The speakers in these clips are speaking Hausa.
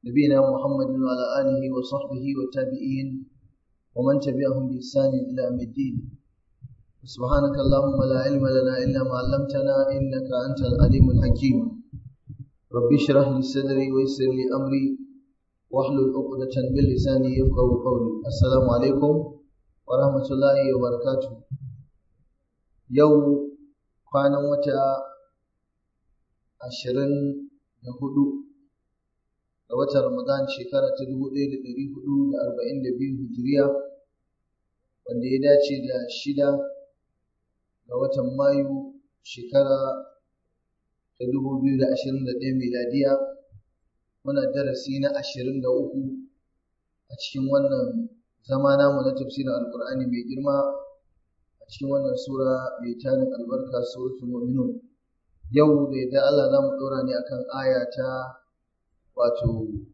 نبينا محمد وعلى آله وصحبه والتابعين ومن تبعهم بإحسان إلى يوم الدين سبحانك اللهم لا علم لنا إلا ما علمتنا إنك أنت العليم الحكيم رب اشرح لي صدري ويسر لي أمري واحلل عقدة من لساني يفقهوا قولي السلام عليكم ورحمة الله وبركاته يوم kwanan wata ashirin da hudu ga watan Ramadan shekara ta dubu ɗaya da ɗari hudu da arba'in da biyu hijiriya wanda ya dace da shida ga watan Mayu shekara ta dubu biyu da ashirin da ɗaya miladiya muna darasi na ashirin da uku a cikin wannan zama namu na tafsirin alkur'ani mai girma a cikin wannan sura mai tarin albarka suratul mu'minun yau da yadda Allah za mu ɗora ne akan aya ta wato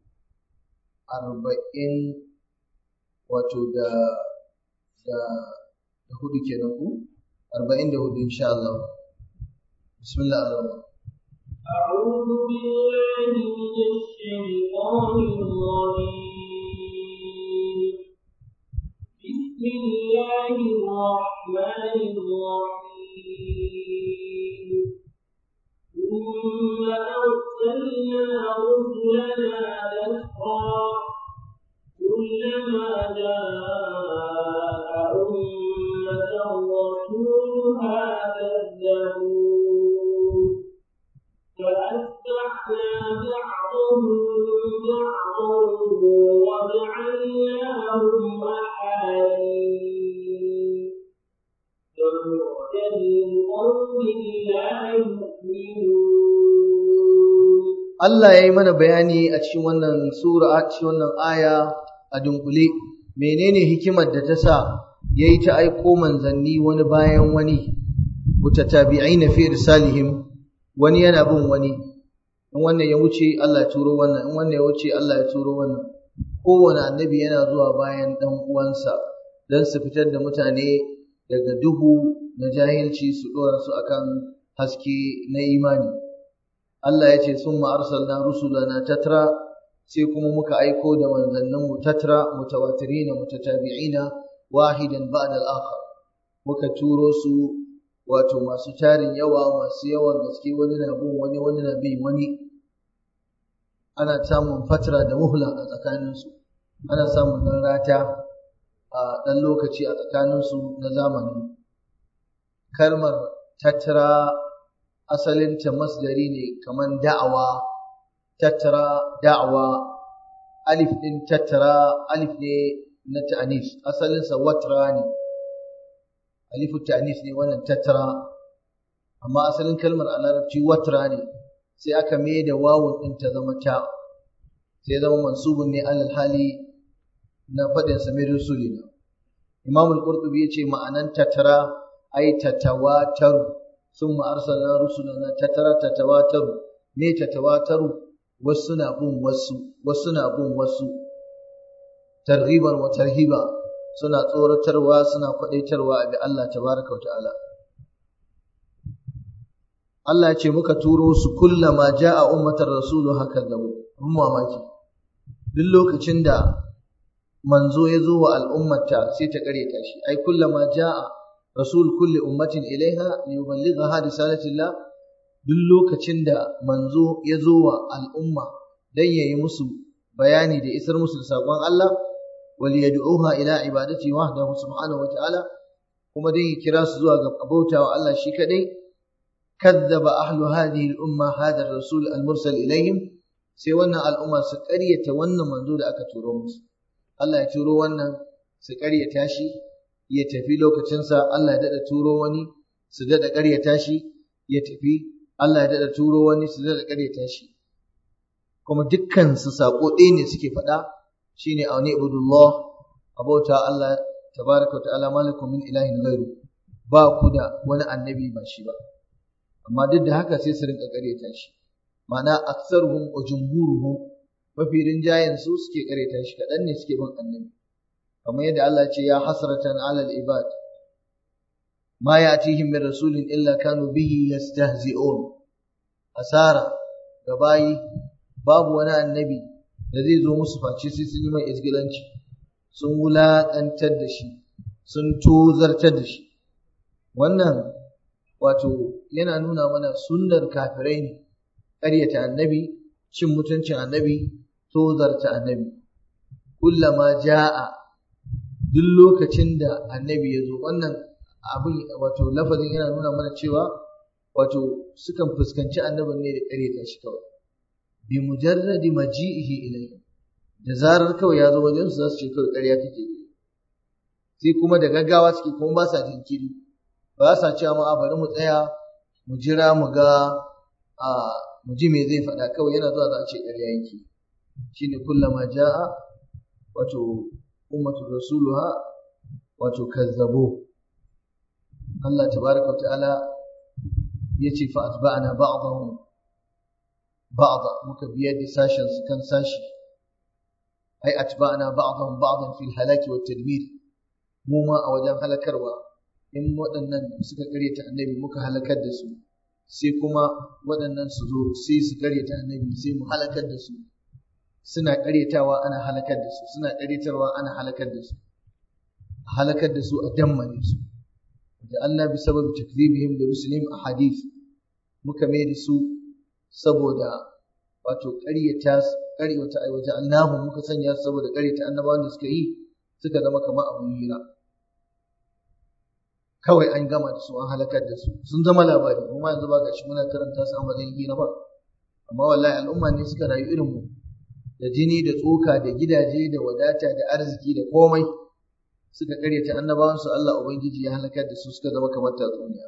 arba'in wato da da da hudu kenan ku arba'in da hudu insha Allah bismillah ar-rahman أعوذ بالله من الشيطان الرجيم بسم الله الرحمن الرحيم ثم أرسلنا رسلنا تترى كلما جاء أمة رسولها كذبوا فأتبعنا بعضهم بعضا وجعلناهم أحاديث فبعدا لقوم لا يؤمنون Allah ya yi mana bayani a cikin wannan sura a cikin wannan aya a dunkule menene hikimar da ta sa ya yi ta aiko manzanni wani bayan wani mutatabi'aina fi irsalihim wani yana bin wani in wannan ya wuce Allah ya turo wannan in wannan ya wuce Allah ya turo wannan kowane annabi yana zuwa bayan dan uwansa don su fitar da mutane daga duhu na jahilci su dora su akan haske na imani Allah ya ce summa arsalna rusulana tatra sai kuma muka aiko da manzanninmu tatra mutawatirina mutatabi'ina wahidan ba'da al-akhar muka turo su wato masu tarin yawa masu yawan gaske wani na bin wani wani na bin wani ana samun fatra da muhla a tsakaninsu ana samun ɗan rata a ɗan lokaci a tsakaninsu na zamani kalmar tattara asalinta masdari ne kamar da'awa tattara da'awa alif ɗin tattara alif ne na ta'anis asalinsa watra ne alifu ta'anis ne wannan tattara amma asalin kalmar a larabci watra ne sai aka mai da wawun ɗin ta zama ta sai zama mansubun ne alal hali na faɗin samir rasulina imam al-qurtubi yace ma'anan tattara ai tatawataru thumma arsalna rusulana tattara tatawataru me tatawataru wasu na bin wasu wasu na bin wasu targhiban wa tarhiba suna tsoratarwa suna kwadaitarwa a bi Allah tabaraka wa ta'ala Allah ya ce muka turo su kullama ja'a ummatar rasulu haka gabu mun mamaki duk lokacin da manzo ya zo wa al'ummata sai ta karyata shi ai kullama ja'a rasul kulli ummatin ilaiha liyuballigha risalatillah duk lokacin da manzo ya zo wa al'umma dan yayi musu bayani da isar musu da sakon Allah wal yad'uha ila ibadati wahdahu subhanahu wa ta'ala kuma dan ya kira su zuwa ga bautawa Allah shi kadai كذب أهل هذه الأمة هذا الرسول المرسل إليهم sai wannan al'umma su ƙaryata wannan manzo da aka turo musu Allah ya turo wannan su ƙaryata shi ya tafi lokacinsa Allah ya daɗa turo wani su daɗa ƙaryata shi ya tafi Allah ya daɗa turo wani su daɗa ƙaryata shi kuma dukkan su saƙo ɗaya ne suke faɗa shine a wani ibudullah abauta Allah tabaraka wa ta'ala malakum min ilahin ghairu ba ku da wani annabi ba shi ba amma duk da haka sai su rinka ƙaryata shi ma'ana aksaruhum wa jumhuruhum mafi rinjayen su suke ƙaryata shi kaɗan ne suke bin annabi kamar yadda Allah ce ya hasratan alal ibad ma ya'tihim min rasulin illa kanu bihi yastahzi'un asara ga bayi babu wani annabi da zai zo musu face sai sun yi mai izgilanci sun wulaƙantar da shi sun tozartar da shi wannan wato yana nuna mana sunnar kafirai ne ƙaryata annabi cin mutuncin annabi tozarta annabi kullama ja'a duk lokacin da annabi ya zo wannan abin wato lafazin yana nuna mana cewa wato sukan fuskanci annabin ne da ƙaryata shi kawai bi mujarradi maji'ihi ilayhi da zarar kawai ya zo wajen su za su ce kawai ƙarya kake yi sai kuma da gaggawa suke kuma ba sa jinkiri ba sa cewa ma bari mu tsaya mu jira mu ga a mu ji me zai faɗa kawai yana zuwa za a ce ƙarya yake shine kullama ja'a wato ummatu rasuluha wato kazzabo Allah tabaraka wa ta'ala yace fa atba'na ba'dahum ba'da muka biyar da sashen su kan sashi ai atba'na ba'dahum ba'dan fil halaki wat tadmir mu ma a wajen halakarwa in waɗannan suka karyata annabi muka halakar da su sai kuma waɗannan su zo sai su karyata annabi sai mu halakar da su suna karyatawa ana halakar da su suna karyatarwa ana halakar da su halakar da su a dammane su da Allah bi sababi takdhibihim da rusulihim a hadith muka mai da su saboda wato ƙaryata ƙaryata aiwata annabu muka sanya su saboda ƙaryata annabawan da suka yi suka zama kamar abun hira kawai an gama da su an halakar da su sun zama labari kuma yanzu ba gashi muna karanta su a matsayin hira ba amma wallahi al'umma ne suka rayu irin mu da jini da tsoka da gidaje da wadata da arziki da komai suka karyata annabawansu Allah Ubangiji ya halakar da su suka zama kamar tatsuniya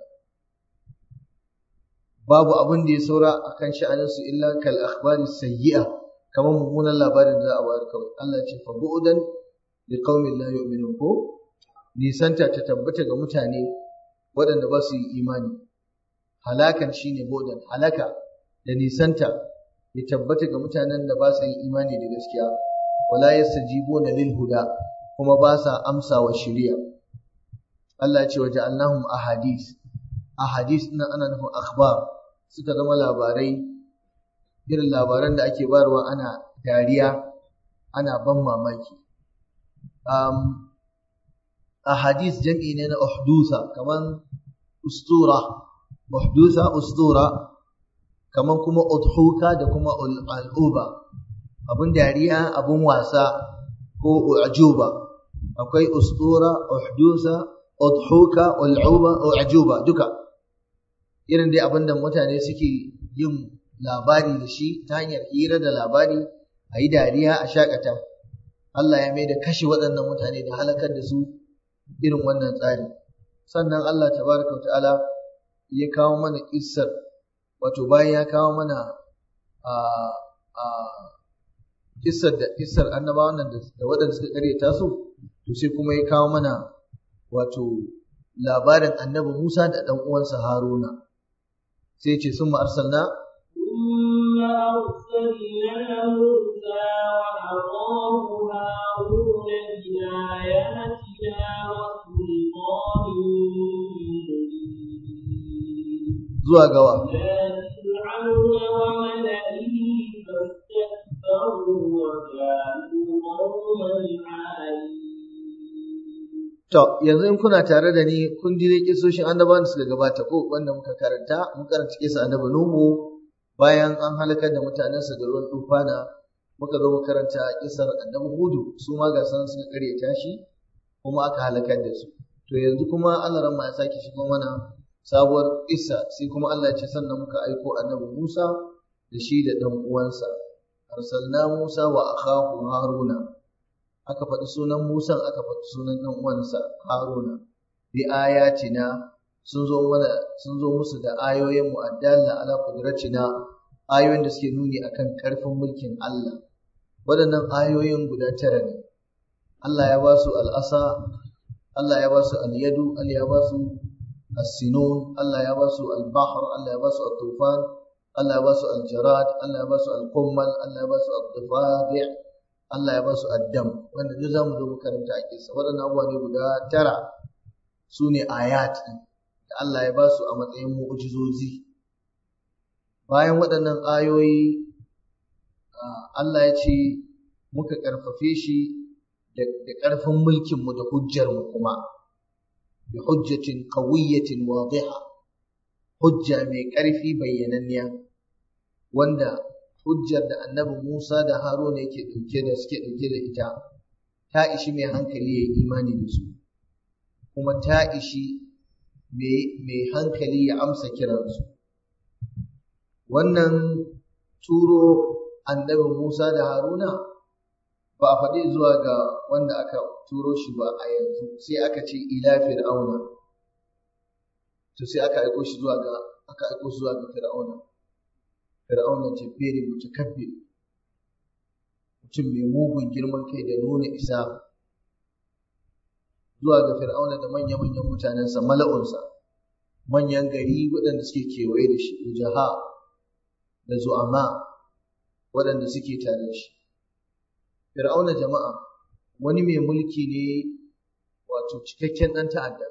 babu abin da ya saura akan sha'aninsu illa kal akhbari sayyi'a kamar mummunan labarin da za a bayar kawai Allah ya ce fa bu'dan li qaumin la yu'minun ko nisanta ta tabbata ga mutane waɗanda ba su yi imani halakan shine bu'dan halaka da nisanta ya tabbata ga mutanen da ba su yi imani da gaskiya wala yastajibuna lil huda kuma ba sa amsa wa shari'a Allah ya ce wa ja'alnahum ahadith ahadith nan ana nufin akhbar suka zama labarai irin labaran da ake barwa ana dariya ana ban mamaki um, ahadith jam'i ne na uhdusa kaman ustura uhdusa ustura kaman kuma udhuka da kuma al'uba abun dariya abun wasa ko ujuba akwai ustura uhdusa udhuka ul'uba ujuba duka irin dai abinda mutane suke yin labari da shi ta hanyar hira da labari a yi dariya a shakata Allah ya mai da kashe waɗannan mutane da halakar da su irin wannan tsari sannan Allah tabaraka ta'ala ya kawo mana kissar wato bayan ya kawo mana a a kissar da kissar annabawan nan da waɗanda suka karyata su to sai kuma ya kawo mana wato labarin annabi Musa da ɗan uwansa Haruna sai ce sun arsalna ثم أرسلنا موسى وأخاه هارون بآياتنا وسلطان مبين zuwa gawa إلى فرعون وملئه فاستكبروا وكانوا قوما عالين To, yanzu in kuna tare da ni kun ji dai kisoshin annabawan da suka gabata ko wanda muka karanta, mun karanta kisa annabi Nuhu bayan an halakar da mutanensa da ruwan tufana, muka zo mu karanta kisar annabi Hudu su ma ga sanan suka karyata shi kuma aka halakar da su. To yanzu kuma Allah ran ma ya sake shigo mana sabuwar kissa sai kuma Allah ya ce sannan muka aiko annabi Musa da shi da ɗan uwansa. Arsalna Musa wa akhahu Haruna. aka faɗi sunan Musan aka faɗi sunan ɗan uwansa Haruna bi ayatina sun zo mana sun zo musu da ayoyin mu addalla ala qudratina ayoyin da suke nuni akan karfin mulkin Allah waɗannan ayoyin guda tara ne Allah ya ba su al'asa Allah ya ba su al-yadu Allah ya ba su as-sinun Allah ya ba su al-bahr Allah ya ba su at-tufan Allah ya ba su al-jarad Allah ya ba su al-qummal Allah ya ba su ad-difadi' Allah ya ba su addam wanda duk zamu zo mu karanta a kisa waɗannan abubuwa ne guda tara su ne ayat ɗin da Allah ya ba su a matsayin mu'jizozi bayan waɗannan ayoyi Allah ya ce muka ƙarfafe shi da ƙarfin mulkinmu da hujjarmu kuma bi hujjatin qawiyyatin wadiha hujja mai ƙarfi bayyananniya wanda hujjar da annabi Musa da Haruna yake ɗauke da suke ɗauke da ita ta ishi mai hankali ya yi imani da su kuma ta ishi mai hankali ya amsa kiransu wannan turo annabi Musa da Haruna ba a faɗi zuwa ga wanda aka turo shi ba a yanzu sai aka ce ila fir'auna to sai aka aiko shi zuwa ga aka aiko shi zuwa ga fir'auna fir'auna jabberi mutakabbir mutum mai mugun girman kai da nuna isa zuwa ga fir'auna da manya-manyan mutanensa mala'unsa manyan gari waɗanda suke kewaye da shi ujaha da zu'ama waɗanda suke tare da shi fir'auna jama'a wani mai mulki ne wato cikakken ɗan ta'adda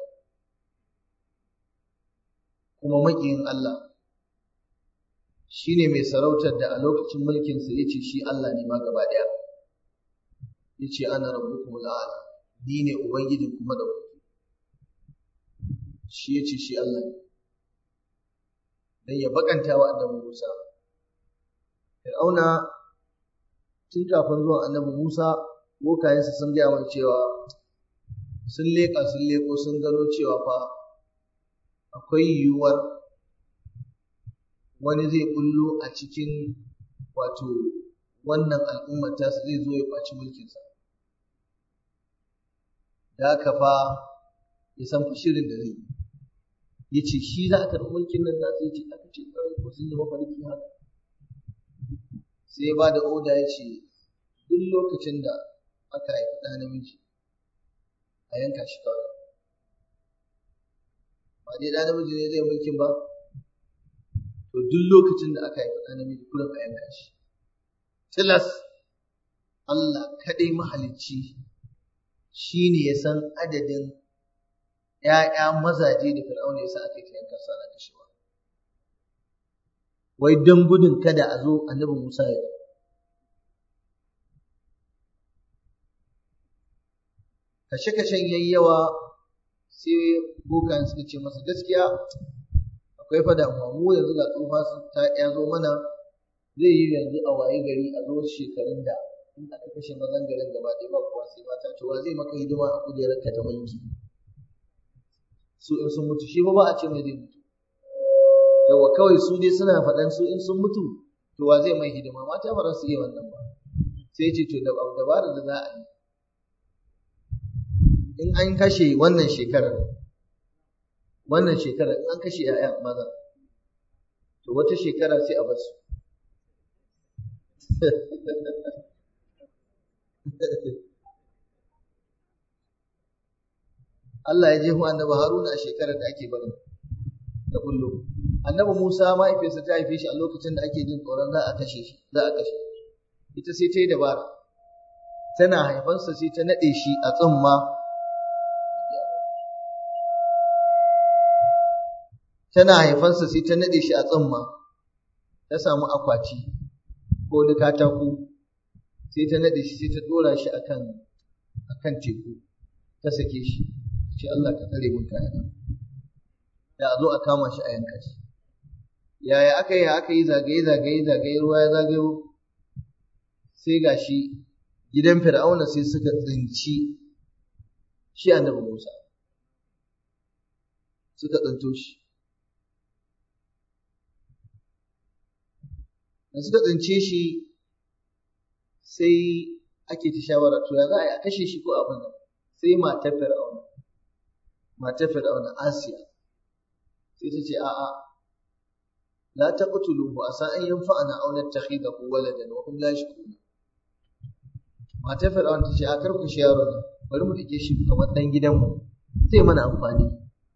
kuma maƙiyin Allah shi ne mai sarautar da a lokacin mulkinsa ya ce shi Allah ne ma gaba ɗaya ya ce ana rabbukum al'ala ni ne ubangijin kuma da kuke shi ya ce shi Allah ne dan ya bakanta wa annabi Musa Fir'auna tun kafin zuwan annabi Musa bokayensa sun gaya mai cewa sun leƙa sun leƙo sun gano cewa fa akwai yiwuwar wani zai bullo a cikin wato wannan al'ummar tasa zai zo ya ɓaci mulkinsa da haka fa ya san fa shirin da zai ya ce shi za a karɓi mulkin nan nasa ya ce aka ce ƙwarai ko sun yi mafarki haka sai ya ba da oda ya ce duk lokacin da aka haifi ɗa namiji a yanka shi kawai ba dai ɗa namiji ne zai mulkin ba to duk lokacin da aka haifi ɗa namiji kullum a yanka shi tilas Allah kaɗai mahalicci shi ne ya san adadin ‘ya'ya mazaje da fir'auna ya sa aka yi ta yanka sana da shi wai don gudun kada a zo annabi Musa ya kashe-kashen yayi yawa sai bokan suka ce masa gaskiya akwai fa damuwa mu yanzu ga tsufa ta ya zo mana zai yi yanzu a waye gari a zo shekarun da in aka kashe mazan garin gaba ɗaya ba kuwa sai mata to wa zai maka hidima a kujerar ka ta mulki su in sun mutu shi ba ba a ce mai zai mutu yawa kawai su dai suna faɗan su in sun mutu to wa zai mai hidima mata ba za su iya wannan ba sai ce to dabara da za a yi in an kashe wannan shekarar wannan shekarar in an kashe ‘ya'ya maza to wata shekara sai a basu Allah ya jefu annabi Haruna a shekarar da ake barin da kullu annabi Musa mahaifinsa ta haife shi a lokacin da ake jin tsoron za a kashe shi za a kashe ita sai ta yi dabara tana haifansa sai ta naɗe shi a tsumma tana haifansa sai ta naɗe shi a tsumma ta samu akwati ko wani katako sai ta naɗe shi sai ta ɗora shi akan akan teku ta sake shi ce Allah ka tsare mun kayana da a zo a kama shi a yanka shi yaya aka yi aka yi zagaye zagaye zagaye ruwa ya zagayo sai gashi gidan fir'auna sai suka tsinci shi annabi Musa suka tsinto shi da suka tsince shi sai ake ta shawara to ya za a yi a kashe shi ko abin nan sai matar fir'auna matar fir'auna asiya sai ta ce a'a la taqtuluhu asa an yanfa'ana aw nattakhidahu waladan wa hum la yashkurun matar fir'auna ta ce a kar ku shi yaro ne bari mu dake shi kamar dan gidanmu zai mana amfani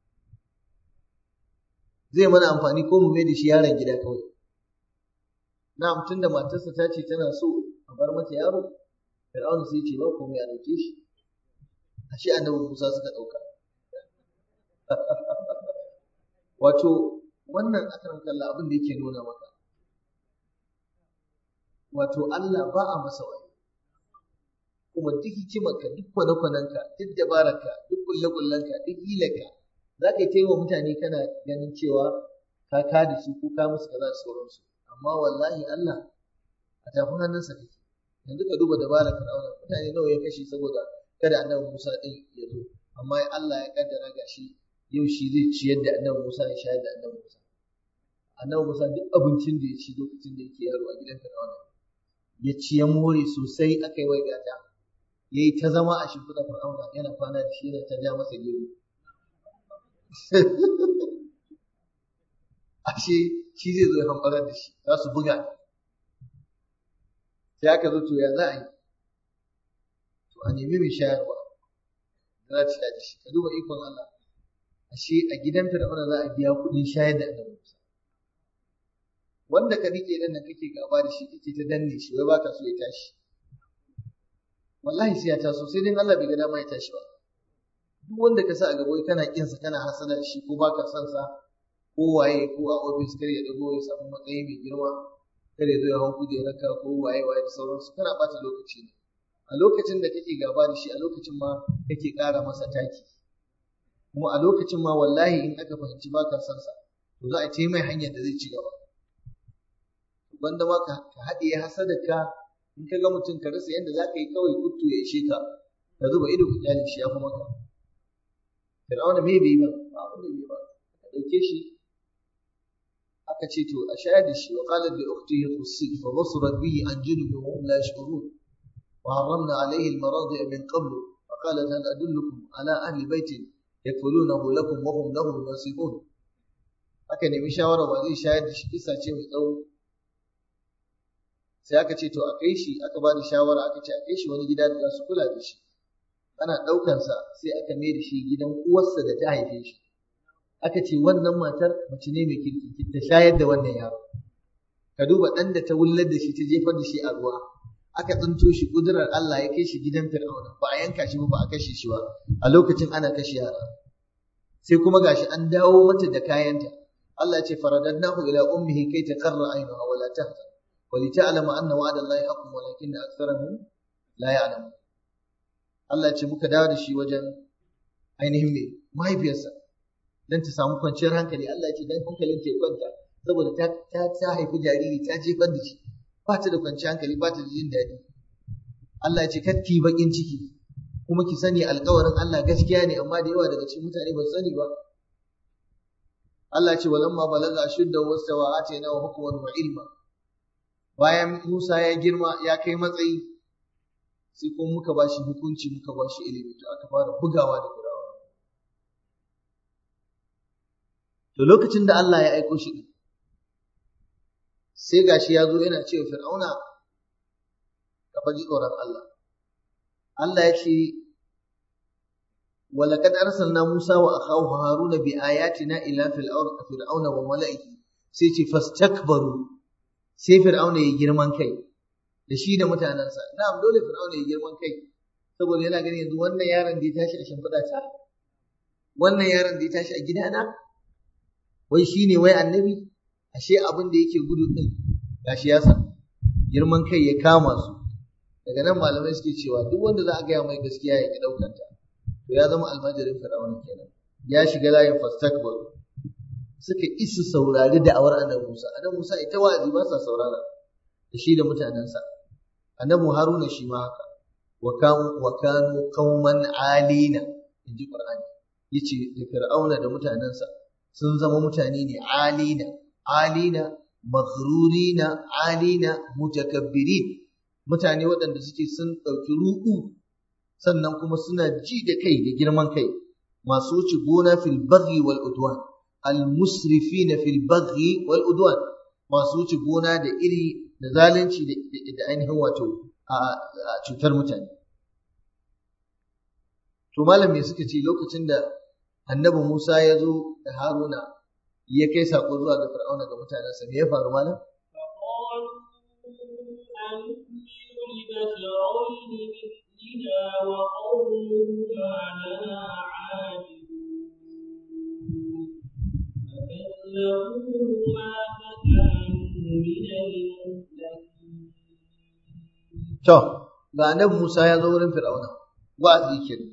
zai mana amfani ko mu mai da shi yaron gida kawai na'am tunda matarsa ta ce tana so a bar mata yaro fir'auna sai ce ba komai a dauke shi ashe annabi Musa suka dauka wato wannan akaran kalla abin da yake nuna maka wato Allah ba a masa wani kuma duk hikimarka duk kwane-kwanenka duk dabararka duk kulle-kullenka duk hilarka za ka yi ta yi wa mutane kana ganin cewa ka ka da su ko ka musu kaza da sauransu amma wallahi Allah a tafin hannunsa kake yanzu ka duba dabarar Fir'auna mutane nawa ya kashe saboda kada annabi Musa din ya zo amma Allah ya kaddara gashi yau shi zai ciyar da annabi Musa ya shayar da annabi Musa annabi Musa duk abincin da ya ci lokacin da yake yaro a gidan Fir'auna ya ci ya more sosai aka yi wai gata ya yi ta zama a shimfiɗa Fir'auna yana kwana da shi yana ta ja masa gero ashe shi zai zo ya hambarar da shi za su buga sai aka zo to ya za a yi to a nemi mai shayarwa za ta da shi ka duba ikon Allah ashe a gidan Fir'auna za a biya kuɗin shayar da annabi Musa wanda ka rike dan nan kake gaba da shi kake ta danne shi wai baka so ya tashi wallahi sai ya taso sai dai Allah bai ga dama ya tashi ba duk wanda ka sa a gaba kana kinsa kana hasada da shi ko baka son sa ko waye ko a ofis kar ya dago ya samu matsayi mai girma kar ya zo ya hau kujerarka ko waye waye da sauransu kana bata lokaci ne a lokacin da kake gaba da shi a lokacin ma kake ƙara masa taki kuma a lokacin ma wallahi in aka fahimci baka son sa to za a ce mai hanyar da zai ci gaba wanda ma ka haɗe hasadarka in ka ga mutum ka rasa yadda za ka yi kawai kuttu ya ishe ka ka zuba ido ka kyale shi ya fi maka fir'auna me bai yi ba ba abin da bai ba ka ɗauke shi aka ce to a shayar da shi wa qalat li ukhtihi qussi fa basurat bihi an junubin wa hum la yash'urun wa harramna alayhi al-maradi'a min qabl fa qalat hal adullukum ala ahli baitin yakfulunahu lakum wa hum lahu nasihun aka nemi shawara wa zai shayar da shi kisa ce mai tsawo sai aka ce to a kai shi aka ba da shawara aka ce a kai shi wani gida da za su kula da shi ana ɗaukansa sai aka mai da shi gidan uwarsa da ta haife shi aka ce wannan matar mace ne mai kirki ta shayar da wannan yaro ka duba ɗan da ta wullar da shi ta jefar da shi a ruwa aka tsinto shi kudurar Allah ya kai shi gidan Fir'auna ba a yanka shi ba ba a kashe shi ba a lokacin ana kashe yara sai kuma gashi an dawo mata da kayanta Allah ya ce faradadnahu ila ummihi kai taqarra aynuha wa la tahzan ولتعلم أن وعد الله حق ولكن أكثرهم لا يعلمون Allah ce muka dawo da shi wajen ainihin mai mahaifiyarsa don ta samu kwanciyar hankali Allah ce don hankalin ta kwanta saboda ta ta haifi jariri ta jefar da shi ba ta da kwanciyar hankali ba ta da jin daɗi Allah ce kar ki bakin ciki kuma ki sani alƙawarin Allah gaskiya ne amma da yawa daga cikin mutane ba su sani ba Allah ce walamma balaga ashudda wastawa atayna wa hukman wa ilma bayan Musa ya girma ya kai matsayi sai kuma muka ba shi hukunci muka ba shi ilimi to aka fara bugawa da Fir'auna to lokacin da Allah ya aiko shi sai gashi ya zo yana cewa Fir'auna ka faji tsoron Allah Allah ya ce ولقد أرسلنا موسى وأخاه هارون بآياتنا إلى فرعون وملئه سيتي فاستكبروا sai fir'auna ya girman kai da shi da mutanensa na'am dole fir'auna ya girman kai saboda yana ganin yanzu wannan yaron da ya tashi a shimfiɗa ta wannan yaron da ya tashi a gidana wai shi ne wai annabi ashe abin da yake gudu din gashi ya san girman kai ya kama su daga nan malamai suke cewa duk wanda za a gaya mai gaskiya ya ki ɗaukar ta to ya zama almajirin fir'auna kenan ya shiga layin fastakbaru suka isa saurari da'awar annabi Musa annabi Musa ita wa'azi ba sa saurara da shi da mutanensa annabi Haruna shi ma haka wa kanu wa kanu qauman alina inji Qur'ani yace da Fir'auna da mutanensa sun zama mutane ne alina alina maghrurina alina mutakabbirin mutane waɗanda suke sun ɗauki ruɗu sannan kuma suna ji da kai da girman kai masu wuce gona fil baghi wal udwan al-musrifina fil baghi wal udwan masu wuce gona da iri da zalunci da ainihin wato a cutar mutane to malam me suka ce lokacin da annabi Musa ya zo da Haruna ya kai sako zuwa ga Fir'auna ga mutanensa me ya faru malam وقومهما لنا عابدون فكذبوهما فكانوا من المهلكين To, ga annabi Musa ya zo wurin Fir'auna wa'azi kenan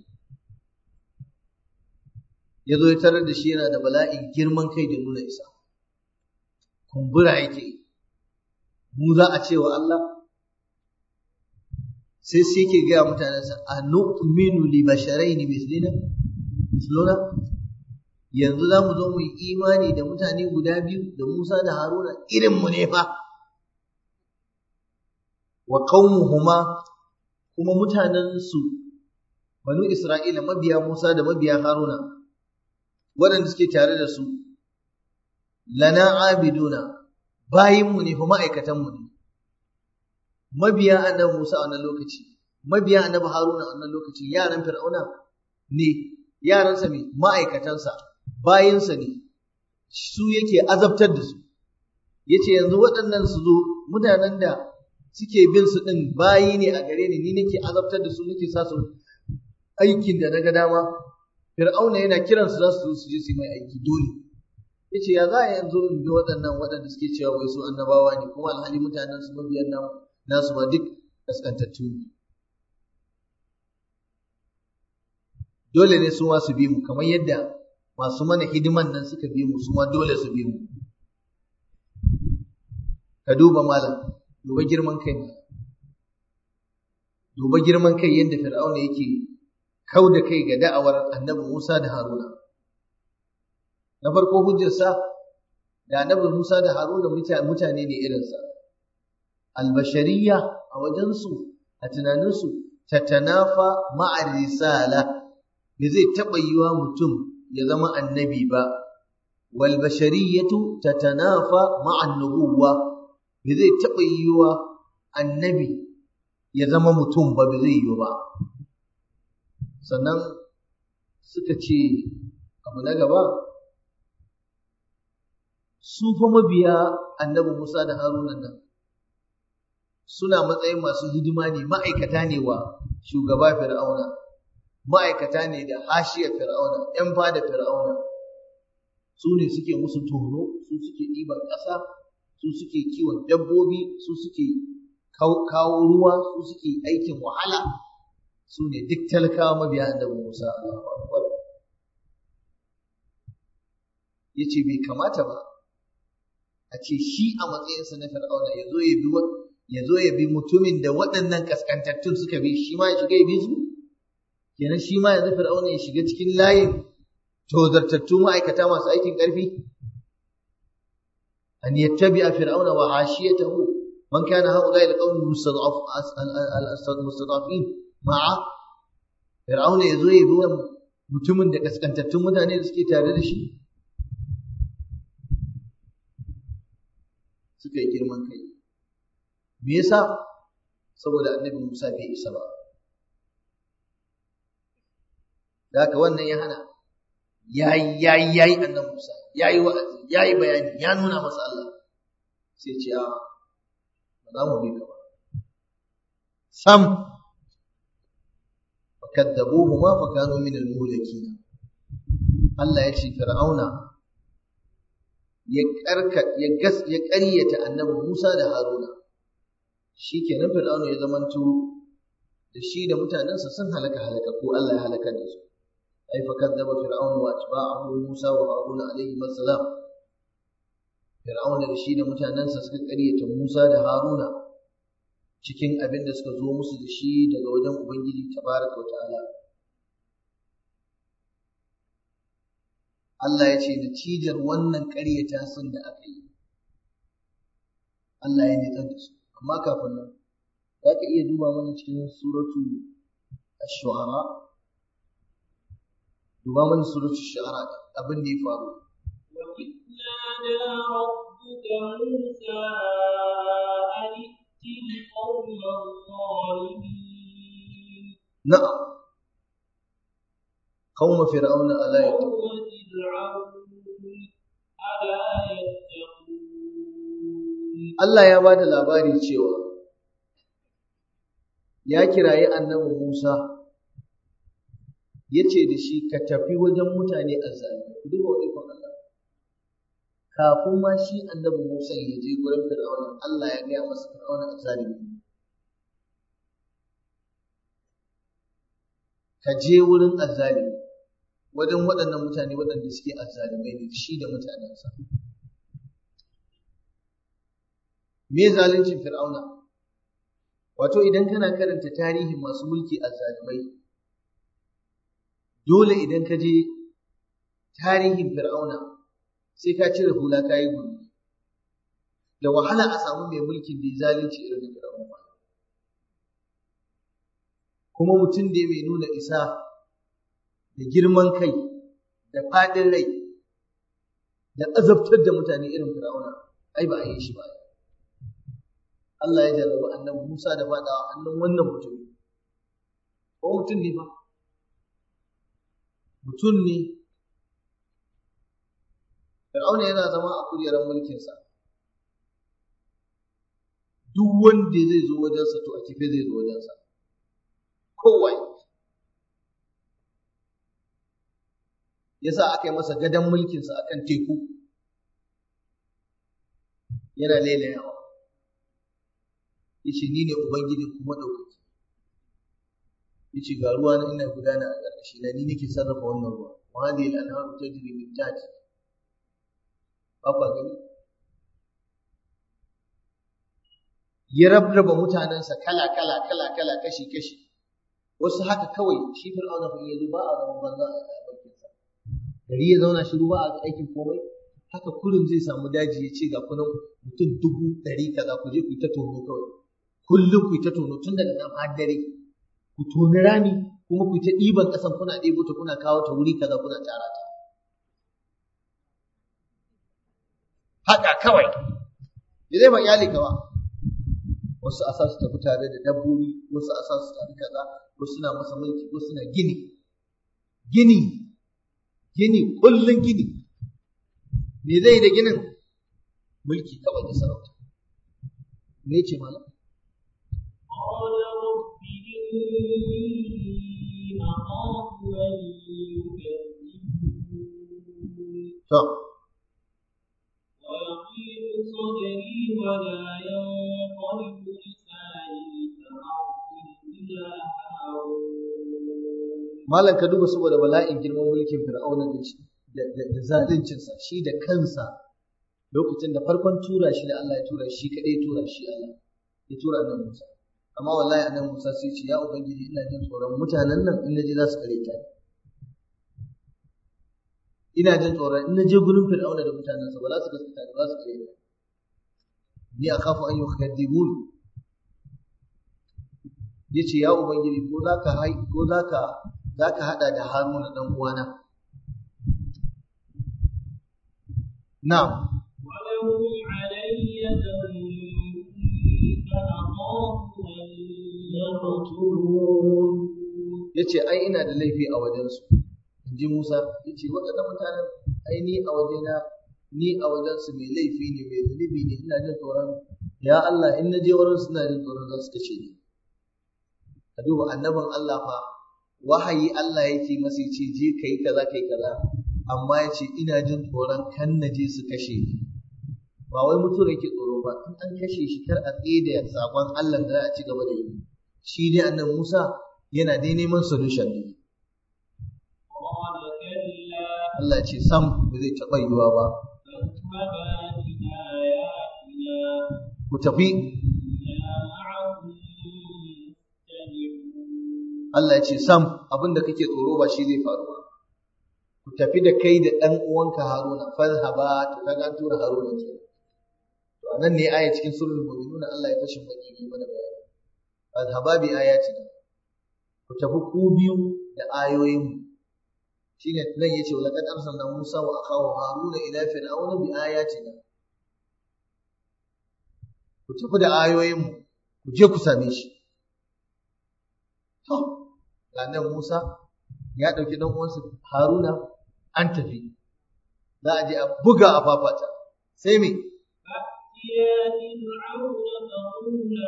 ya zo ya tarar da shi yana da bala'in girman kai da nuna isa kumbura yake mu za a ce wa Allah sai sai ke gaya mutanensa a nu'minu li basharaini mislina misluna yanzu za mu zo mu yi imani da mutane guda biyu da Musa da Haruna irin mu ne fa wa qaumuhuma kuma mutanen su banu Isra'ila mabiya Musa da mabiya Haruna waɗanda suke tare da su lana abiduna bayinmu ne fa ma'aikatanmu ne mabiya annabi Musa a wannan lokaci mabiya annabi Haruna a wannan lokaci yaran Fir'auna ne yaransa ne ma'aikatansa bayinsa ne su yake azabtar da su yace yanzu waɗannan su zo mutanen da suke bin su ɗin bayi ne a gare ni ni nake azabtar da su nake sa su aikin da na ga dama Fir'auna yana kiran su za su zo su je su yi mai aiki dole. Yace ya za a yanzu in bi waɗannan waɗanda suke cewa wai su annabawa ne kuma alhali mutanen su mabiyan nan nasu ma duk kaskantattu ne. Dole ne su ma su bi mu kamar yadda masu mana hidiman nan suka bi mu su ma dole su bi mu. Ka duba malam, duba girman kai Duba girman kai yadda Fir'auna yake kau da kai ga da'awar annabi Musa da Haruna. Na farko hujjarsa da annabi Musa da Haruna mutane ne irinsa. Albashariya a wajensu, a tunaninsu, tatanafa ma'ar risala, bai zai taɓa yiwa mutum ya zama annabi ba. Wal bashariyatu tatanafa ma'an nubuwa, bai zai taɓa yiwa annabi ya zama mutum ba bai zai yiwu ba. sannan suka ce abu na gaba su fa mabiya annabi Musa da Haruna nan suna matsayin masu hidima ne ma'aikata ne wa shugaba Fir'auna ma'aikata ne da hashiyar Fir'auna ‘yan fada Fir'auna su ne suke musu tono su suke ɗiban ƙasa su suke kiwon dabbobi su suke kawo ruwa su suke aikin wahala su ne duk talakawa mabiya annabi Musa Allahu Akbar yace bai kamata ba a ce shi a matsayinsa na Fir'auna ya zo ya bi ya zo ya bi mutumin da waɗannan kaskantattun suka bi shi ma ya shiga ya bi su kenan shi ma yanzu Fir'auna ya shiga cikin layin tozartattu ma'aikata masu aikin ƙarfi an yattabi'a fir'auna wa hashiyatahu man kana haula'i alqawmi mustadafin ma'a fir'auna yazo ya bi mutumin da kaskantattun mutane da suke tare da shi suka yi girman kai me yasa saboda annabi Musa bai isa ba da haka wannan ya hana yayi yayi yayi annabi Musa yayi wa'azi yayi bayani ya nuna masa Allah sai ce a ba za mu bi ka ba sam fakaddabuhuma fa kanu min al-muhlakin Allah ya ce fir'auna ya karka ya gas ya ƙaryata annabi Musa da Haruna shikenan fir'auna ya zamanto da shi da mutanensa sun halaka halaka ko Allah ya halaka da su أي فكذب فرعون وأتباعه موسى وهارون عليهما السلام فرعون da shi da mutanensa suka ƙaryata Musa da Haruna cikin abin da suka zo musu da shi daga wajen Ubangiji tabaraka wa ta'ala Allah ya ce natijar wannan ƙaryata sun da aka yi Allah ya nitsar da su amma kafin nan za ka iya duba mana cikin suratu ash-shu'ara duba mana suratu shara abin da ya faru وإذ نادى ربك موسى أن ائت القوم الظالمين na'am qaum fir'auna ala قوم yattaqun فرعون ألا يتقون Allah ya bada labari cewa ya kirayi annabi Musa yace da shi ka tafi wajen mutane azzalimi ku duba ikon Allah kafin ma shi annabi Musa ya je gurin Fir'auna Allah ya gaya masa Fir'auna azzalimi ka je wurin azzalimi wajen waɗannan mutane waɗanda suke azzalimai ne shi da mutanensa me zaluncin fir'auna wato idan kana karanta tarihin masu mulki azzalimai dole idan ka je tarihin fir'auna sai ka cire hula ka yi gumi da wahala a samu mai mulkin da ya zalunci irin da fir'auna ba kuma mutum da mai nuna isa da girman kai da faɗin rai da azabtar da mutane irin fir'auna ai ba a yi shi ba Allah ya jarraba annabi Musa da faɗawa hannun wannan mutum ko mutum ne ba mutum ne Fir'auna yana zama a kujerar mulkinsa duk wanda zai zo wajensa to a kife zai zo wajensa kowai yasa aka yi masa gadon mulkinsa akan teku yana lailayawa yace ni ne ubangijin kuma ɗaukaki yace ga ruwa na ina gudana a ƙarƙashi na ni nake sarrafa wannan ruwa wa hadhihi al-anharu tajri min tahti ba kwa gani ya rabraba mutanensa kala kala kala kala kashi kashi wasu haka kawai shi fir'auna fa yazo ba a zaman banza a bakinsa gari ya zauna shiru ba a aikin komai haka kullum zai samu daji ya ce ga kunan mutum dubu ɗari kaza ku je ku yi ta tono kawai kullum ku yi ta tono tun daga nan har dare ku toni rami kuma ku yi ta ɗiban ƙasan kuna ɗebo ta kuna kawo ta wuri kaza kuna tara ta haka kawai da zai ba iyali ka ba wasu a sa su tafi tare da dabbobi wasu a sa su tafi kaza wasu na masa mulki wasu na gini gini gini kullum gini me zai da ginin mulki kawai da sarauta me ce malam قال رب إني أخاف أن يكذبون to ويضيق صدري ولا ينقلب لساني فأرسل إلى هارون malam ka duba saboda bala'in girman mulkin fir'auna da shi da da zaluncinsa shi da kansa lokacin da farkon tura shi da Allah ya tura shi kadai tura shi Allah ya tura annabi Musa amma wallahi annabi Musa sai ce ya ubangiji ina jin tsoron mutanen nan in naje za su kare ta ina jin tsoron in naje gurin fir'auna da mutanensa ba za su gaskata ni ba za su kare ta ni akhafu an yukadibun yace ya ubangiji ko zaka hai ko zaka zaka hada da Haruna dan uwana na'am ولهم علي ذنب فأخاف أن يقتلون yace ai ina da laifi a wajensu inji Musa yace waɗannan mutanen ai ni a wajena ni a wajensu mai laifi ne mai zunubi ne ina jin tsoron ya Allah in na je wurin suna jin tsoron za su kashe ni ka duba annabin Allah fa wahayi Allah yake masa yace je kai kaza kai kaza amma yace ina jin tsoron kan na je su kashe ni ba wai mutuwa yake tsoro ba in an kashe shi kar a tsaye da sakon Allah da za a ci gaba da yi shi dai annabi Musa yana dai neman solution ne قال كلا Allah ce sam ba zai taɓa yiwuwa ba فاذهبا بآياتنا ku tafi إنا معكم مستمعون Allah ce sam abin da kake tsoro ba shi zai faru ba ku tafi da kai da ɗan uwanka Haruna fadhhaba to kaga an tura Haruna ke to anan ne aya cikin surul mu'minun Allah ya fashin baki ne mana bayani fadhhaba bi ayatina ku tafi ku biyu da ayoyin mu shine nan yace wala qad arsalna Musa wa akhahu Haruna ila fir'auna bi ayatina ku tafi da ayoyin mu ku je ku same shi to nan Musa ya ɗauki ɗan uwansa Haruna an tafi za a je a buga a fafata sai me فأتيا فرعون فقولا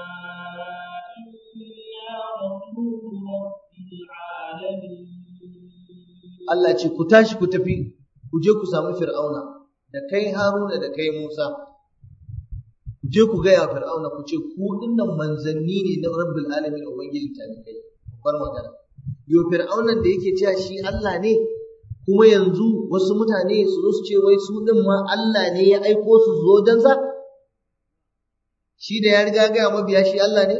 إنا رسول رب العالمين Allah ce ku tashi ku tafi ku je ku samu Fir'auna da kai Haruna da kai Musa ku je ku gaya Fir'auna ku ce ku dinnan manzanni ne na Rabbul Alamin Ubangiji ta kai babbar magana yo fir'aunan da yake cewa shi Allah ne kuma yanzu wasu mutane su zo su ce wai su din ma Allah ne ya aiko su zo dan sa shi da ya riga ga mabiya shi Allah ne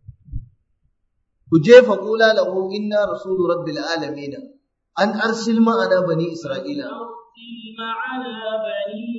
ku jefa kula lahu inna rasulu rabbil alamin an arsil ma'ana bani isra'ila أرسل معنا بني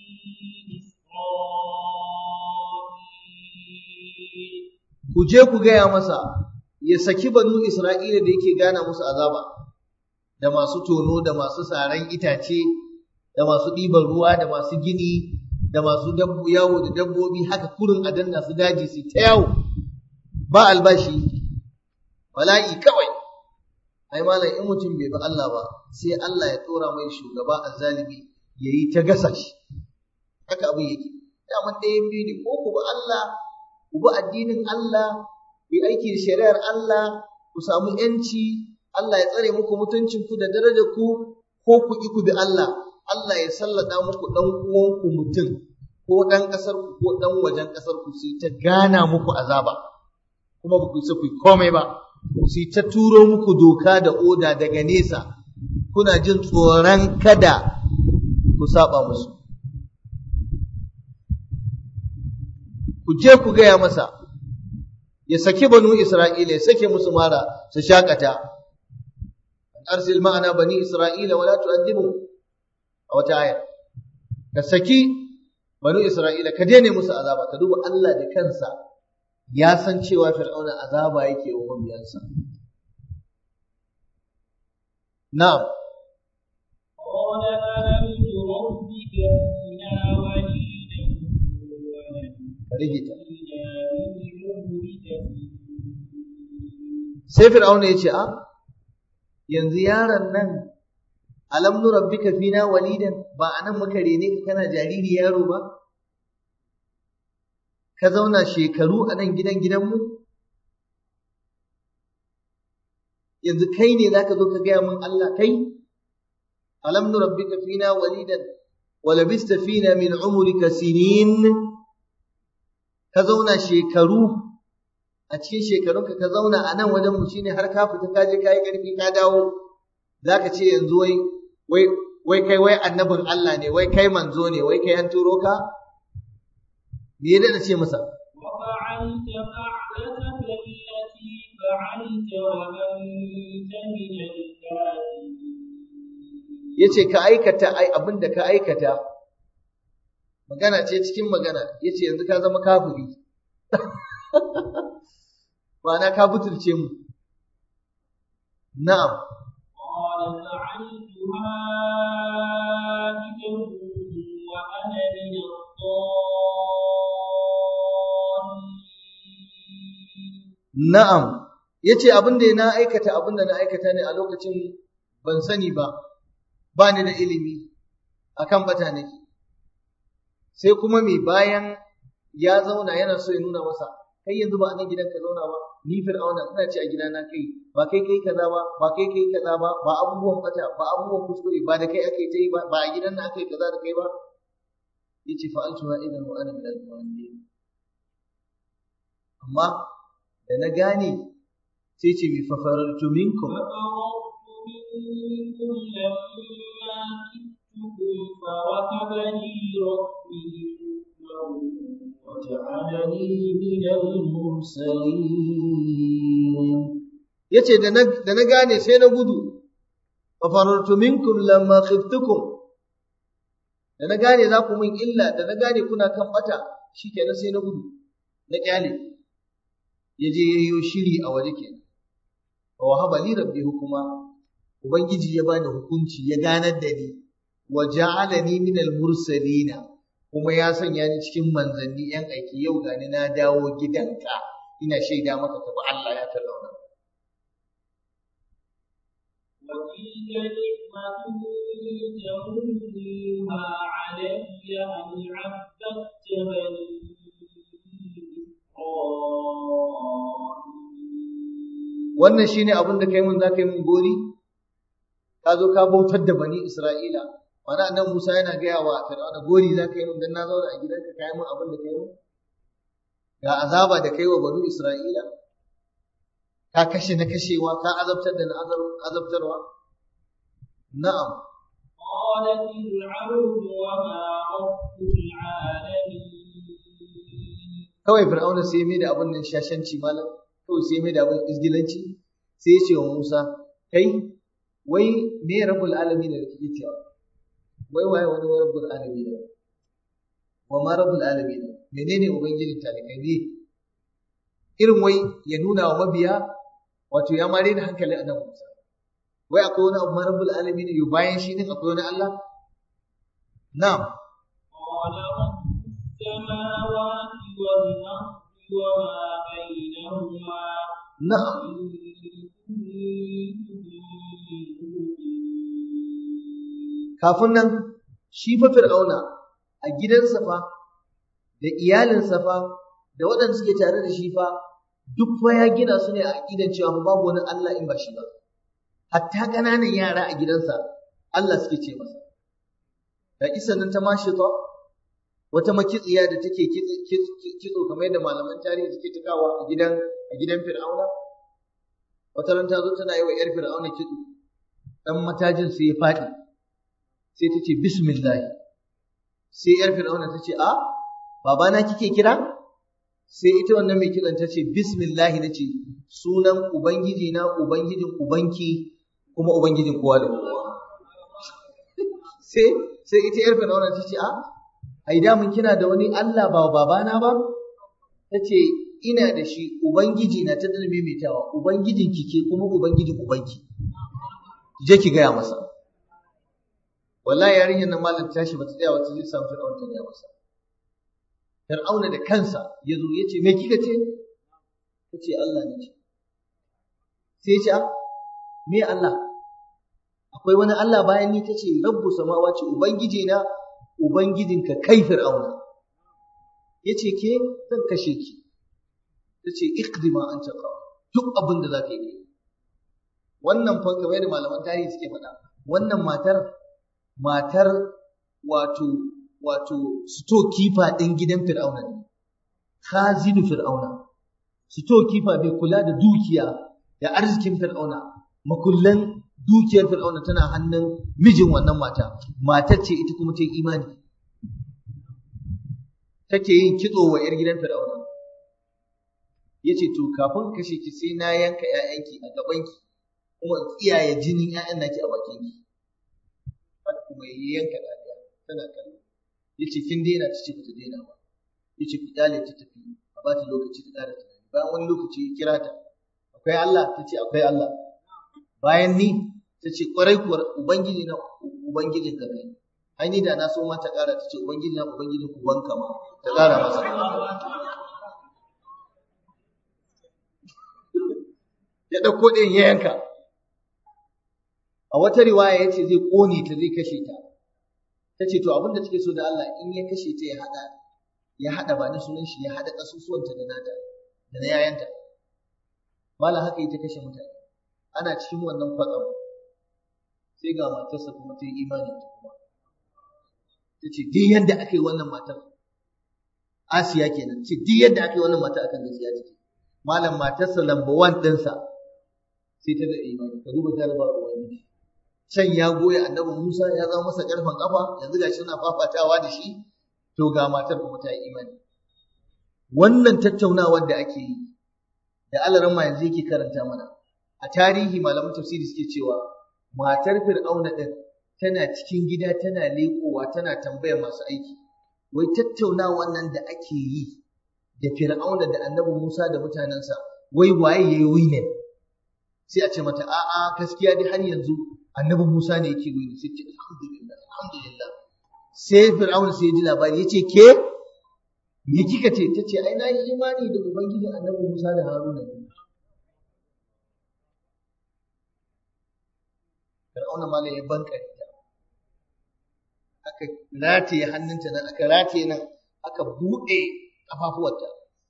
إسرائيل ku je ku gaya masa ya saki banu isra'ila da yake gana musu azaba da masu tono da masu saran itace da masu ɗiban ruwa da masu gini da masu dabbo yawo da dabbobi haka kurin a danna su daji su ta yawo ba albashi bala'i kawai ai malam in mutum bai bi Allah ba sai Allah ya tsora mai shugaba azzalimi yayi ta gasa shi haka abin yake daman ɗayan biyu ne ko ku bi Allah ku bi addinin Allah ku yi aiki da shari'ar Allah ku samu yanci Allah ya tsare muku mutuncin ku da darajar ku ko ku ki ku bi Allah Allah ya sallada muku dan uwanku mutum ko dan kasar ku ko dan wajen kasar ku sai ta gana muku azaba kuma ba ku isa ku yi komai ba sai ta turo muku doka da oda daga nesa kuna jin tsoron kada ku saba musu ku je ku gaya masa ya saki banu Isra'ila ya sake musu mara su shakata arsil ma'ana bani Isra'ila wala tu'adhibu a wata aya ka saki banu Isra'ila ka daina musu azaba ka duba Allah da kansa ya san cewa fir'auna azaba yake wa mabiyansa na'am قال ألم نربك فينا وليدا ka rigita ولبثنا من عمرك sai fir'auna ya ce a yanzu yaron nan alam nurabbika fina walidan ba anan muka rene ka kana jariri yaro ba ka zauna shekaru a nan gidan gidanmu yanzu kai ne zaka zo ka gaya min Allah kai alam nurabbika fina walidan wa labista fina min umrika sinin ka zauna shekaru a cikin shekarunka ka zauna a nan wajen mu shine har ka fita ka je ka yi ƙarfi ka dawo zaka ce yanzu wai wai wai kai wai annabin Allah ne wai kai manzo ne wai kai an turo ka me ya dana ce masa وفعلت فعلتك التي فعلت وأنت من الكافرين yace ka aikata ai abin da ka aikata magana ce cikin magana yace yanzu ka zama kafiri ma'ana ka butulce mu na'am قال فعلتها إذا وأنا من الضالين Na'am, ya ce abin da na aikata abin da na aikata ne a lokacin ban sani ba, ba ni da ilimi a kan bata nake. Sai kuma mai bayan ya zauna yana so ya nuna masa, kai yanzu ba a nan gidan ka zauna ba, ni fir'auna ina ce a gidana kai, ba kai kai kaza ba, ba kai kai kaza ba, ba abubuwan bata, ba abubuwan kuskure, ba da kai aka yi ta yi ba, ba a gidan na aka yi kaza da kai ba. Ya ce fa'altu ma idan wa ana min al-mu'minin. Amma da na gane sai ce mai fafarartu minkum ففررت منكم لما كدتكم فوهب لي ربي حكما وجعلني من المرسلين yace da na da na gane sai na gudu fafarartu minkum lamma khiftukum da na gane za ku min illa da na gane kuna kan bata shikenan sai na gudu na kyale ya je yayyo shiri a waje kenan wa wahaba li rabbi hukuma ubangiji ya bani hukunci ya ganar da ni wa ja'alani min al-mursalina kuma ya sanya ni cikin manzanni yan aiki yau gani na dawo gidanka ina shaida maka ka bi Allah ya tallauna وتلك نعمة تمنها علي أن عبدت بني إسرائيل wannan shine abin da kai mun za ka yi mun gori ka zo ka bautar da bani Isra'ila mana annan Musa yana gaya wa Fir'auna gori za ka yi mun dan na zauna a gidanka ka yi mun abin da kai mun ga azaba da kai wa bani Isra'ila ka kashe na kashewa ka azabtar da na azabtarwa na'am قال فرعون وما رب العالمين kawai fir'auna sai mai da abin nan shashanci malam kawai sai mai da abin izgilanci sai ya ce wa Musa kai wai me rabbul alamin da kake cewa wai waye wani rabbul alamin wa ma rabbul alamin menene ubangijin talikai ne irin wai ya nuna wa mabiya wato ya mare da hankali a nan Musa wai akwai wani abu ma rabbul alamin yo bayan shi din akwai wani Allah na'am قال رب السماوات والأرض وما بينهما na'am إن كنتم موقنين kafin nan shi fa fir'auna a gidansa fa da iyalinsa fa da waɗanda suke tare da shi fa duk fa ya gina su ne a aƙidan cewa fa babu wani Allah in ba shi ba hatta ƙananan yara a gidansa Allah suke ce masa da kisan nan ta mashita wata makitsiya da take kitso- kitso kitso kamar yadda malaman tarihi suke tukawa a gidan a gidan fir'auna wata ran ta zo tana yi wa 'yar fir'auna kitso dan matajin sai ya faɗi sai ta ce bismillahi sai yar fir'auna ta ce a babana kike kira sai ita wannan mai kiran ta ce bismillahi na ce sunan ubangiji na ubangijin ubanki kuma ubangijin kowa da kowa sai sai ita yar fir'auna ta ce a ai da mun kina da wani Allah ba babana ba ta ce ina da shi ubangiji na ta dalme mai tawa ubangijin kike kuma ubangijin ubanki je ki gaya masa wallahi yarinyar nan malam ta tashi bata tsaya wata zai samu fir'auna ta gaya masa fir'auna da kansa ya zo ya ce me kika ce ta ce Allah ne ce sai ya ce "Ah, me Allah akwai wani Allah bayan ni ta ce rabbu samawati ubangiji na ubangijinka kai fir'auna ya ce ke zan kashe ki ta ce iqdi ma anta qa duk abin da za ka yi kai wannan fa kamar da malaman tarihi suke faɗa wannan matar matar wato wato stokifa ɗin gidan fir'auna ne khazinu fir'auna stokifa bai kula da dukiya da arzikin fir'auna makullan dukiyar fir'auna tana hannun mijin wannan mata matar ce ita kuma ta yi imani take yin kitso wa 'yar gidan fir'auna ya ce to kafin kashe ki sai na yanka 'ya'yanki a gabanki kuma in tsiyaye jinin 'ya'yan naki a bakinki har kuma ya yanka ɗaya tana kallo ya ce kin daina ta ce bata daina ba ya ce ku kyale ta tafi a ba ta lokaci ta ƙara tunani bayan wani lokaci ya kira ta akwai Allah ta ce akwai Allah bayan ni ta ce ƙwarai kuwa ubangiji na ubangijin ka kai ai ni da na so ma ta ƙara ta ce ubangiji na ubangijin ku banka ma ta ƙara masa ya ɗauko ɗayan ya yanka a wata riwaya ya ce zai ƙone ta zai kashe ta ta ce to abin da take so da Allah in ya kashe ta ya haɗa ya haɗa ba ni sunan shi ya haɗa ƙasusuwanta da nata da na yayanta malam haka ita kashe mutane ana cikin wannan kwatsam sai ga matarsa kuma ta yi imani ta kuma ta ce duk yadda aka yi wannan matar Asiya kenan ce duk yadda aka yi wannan matar akan gaskiya take malam matarsa lamba wan ɗinsa sai ta da imani ka duba jarabar ubangiji can ya goya annabi Musa ya zama masa karfan kafa yanzu gashi suna fafatawa da shi to ga matar kuma ta yi imani wannan tattaunawar da ake yi da alaran ma yanzu yake karanta mana a tarihi malaman tafsiri suke cewa matar fir'auna din tana cikin gida tana leƙowa tana tambayar masu aiki wai tattaunawar nan da ake yi da fir'auna da annabi Musa da mutanensa wai waye yayi winin sai a ce mata a'a gaskiya dai har yanzu annabi Musa ne yake wini sai ce alhamdulillah alhamdulillah sai fir'auna sai ya ji labari yace ke me kika ce ta ce ai na yi imani da ubangijin annabi Musa da Haruna ne fir'auna ma ya banka ta aka rataye hannunta nan aka rataye nan aka buɗe kafafuwarta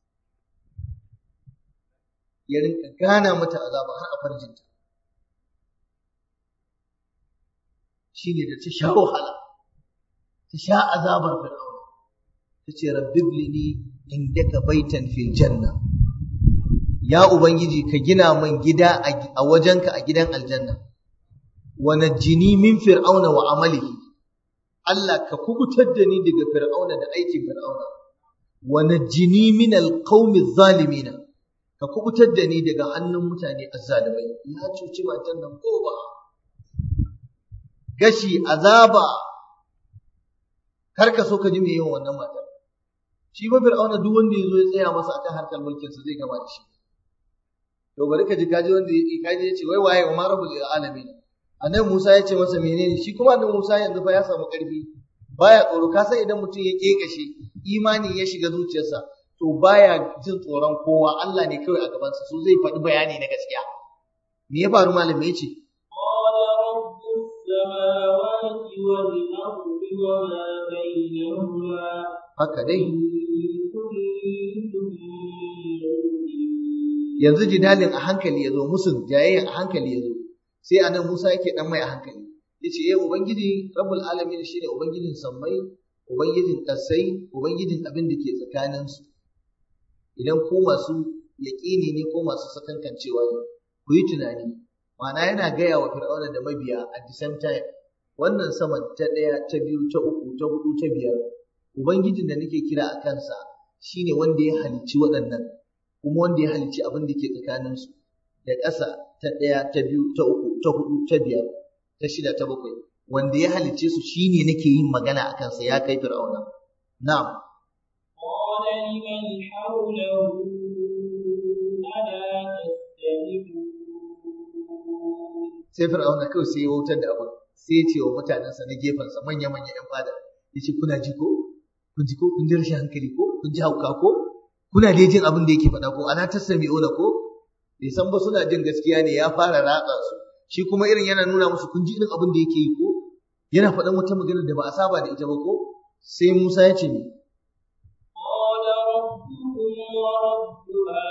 ya rinka gana mata azaba har a farjinta shine da ta sha wahala ta sha azabar fir'auna ta ce rabbi blini indaka baitan fil janna ya ubangiji ka gina min gida a wajenka a gidan aljanna wa najjini min fir'auna wa amalihi Allah ka kubutar da ni daga fir'auna da aikin fir'auna wa najjini min alqaumi zalimin ka kubutar da ni daga hannun mutane azzalimai ya cuci matan nan ko ba gashi azaba kar ka so ka ji me yawan wannan matar shi ba fir'auna duk wanda ya zo ya tsaya masa akan harkar mulkin sa zai gama da shi to bari ka ji kaji wanda ya kaji ya ce wai waye wa marabul alamin annabi Musa ya ce masa menene shi kuma annabi Musa yanzu fa ya samu karfi baya tsoro ka san idan mutum ya kekashe imani ya shiga zuciyarsa to baya jin tsoron kowa Allah ne kawai a gabansa so zai faɗi bayani na gaskiya me ya faru malami ya ce قال رب السماوات والأرض وما بينهما haka dai إن كنتم موقنين yanzu jidalin a hankali ya zo musun jayayya a hankali ya zo sai anan Musa yake dan mai a hankali yace eh ubangiji rabbul alamin shine ubangijin sammai ubangijin kasai ubangijin abin da ke tsakanin su idan ku masu yaƙini ne ko masu sakankancewa ne ku yi tunani ma'ana yana gaya wa fir'auna da mabiya at the same time wannan saman ta ɗaya ta biyu ta uku ta hudu ta biyar ubangijin da nake kira a kansa shine wanda ya halicci waɗannan kuma wanda ya halicci abin da ke tsakaninsu da ƙasa ta ɗaya ta biyu ta uku ta hudu ta biyar ta shida ta bakwai wanda ya halicce su shine nake yin magana a kansa ya kai fir'auna na'am قال لمن حوله ألا تستمعون sai fir'auna kawai sai ya wautar da abin sai ya ce wa mutanensa na gefensa manya-manya 'yan fada ya ce kuna ji ko kun ji ko kun ji rashin hankali ko kun ji hauka ko kuna dai jin abin da yake faɗa ko ana tasami'una ko bai san ba suna jin gaskiya ne ya fara ratsa su shi kuma irin yana nuna musu kun ji irin abin da yake yi ko yana faɗan wata magana da ba a saba da ita ba ko sai Musa ya ce me قال ربكم ورب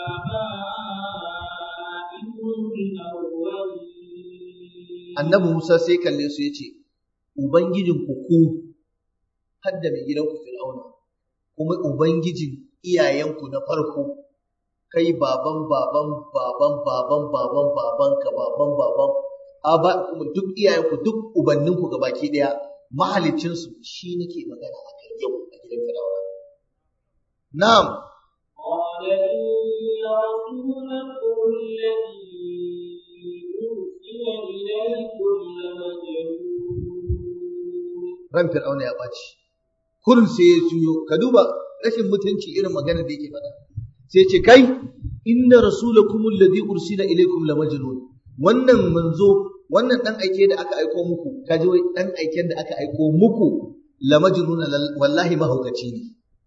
آبائكم الأولين annabi Musa sai kalle su ya ce ubangijin ku ku hadda mai gidanku Fir'auna kuma ubangijin iyayenku na farko kai baban baban baban baban baban baban ka baban baban aba kuma duk iyayenku duk ubanninku gabaki daya mahalicin su shi nake magana akan yau a gidan Fir'auna na'am قال إن رسولكم الذي أرسل إليكم لمجنون ran Fir'auna ya ɓaci kullum sai ya juyo ka duba rashin mutunci irin maganar da yake faɗa sai ce kai inna rasulakum alladhi ursila ilaykum la majnun wannan manzo wannan dan aike da aka aiko muku kaji wai dan aiken da aka aiko muku la majnun wallahi mahaukaci ne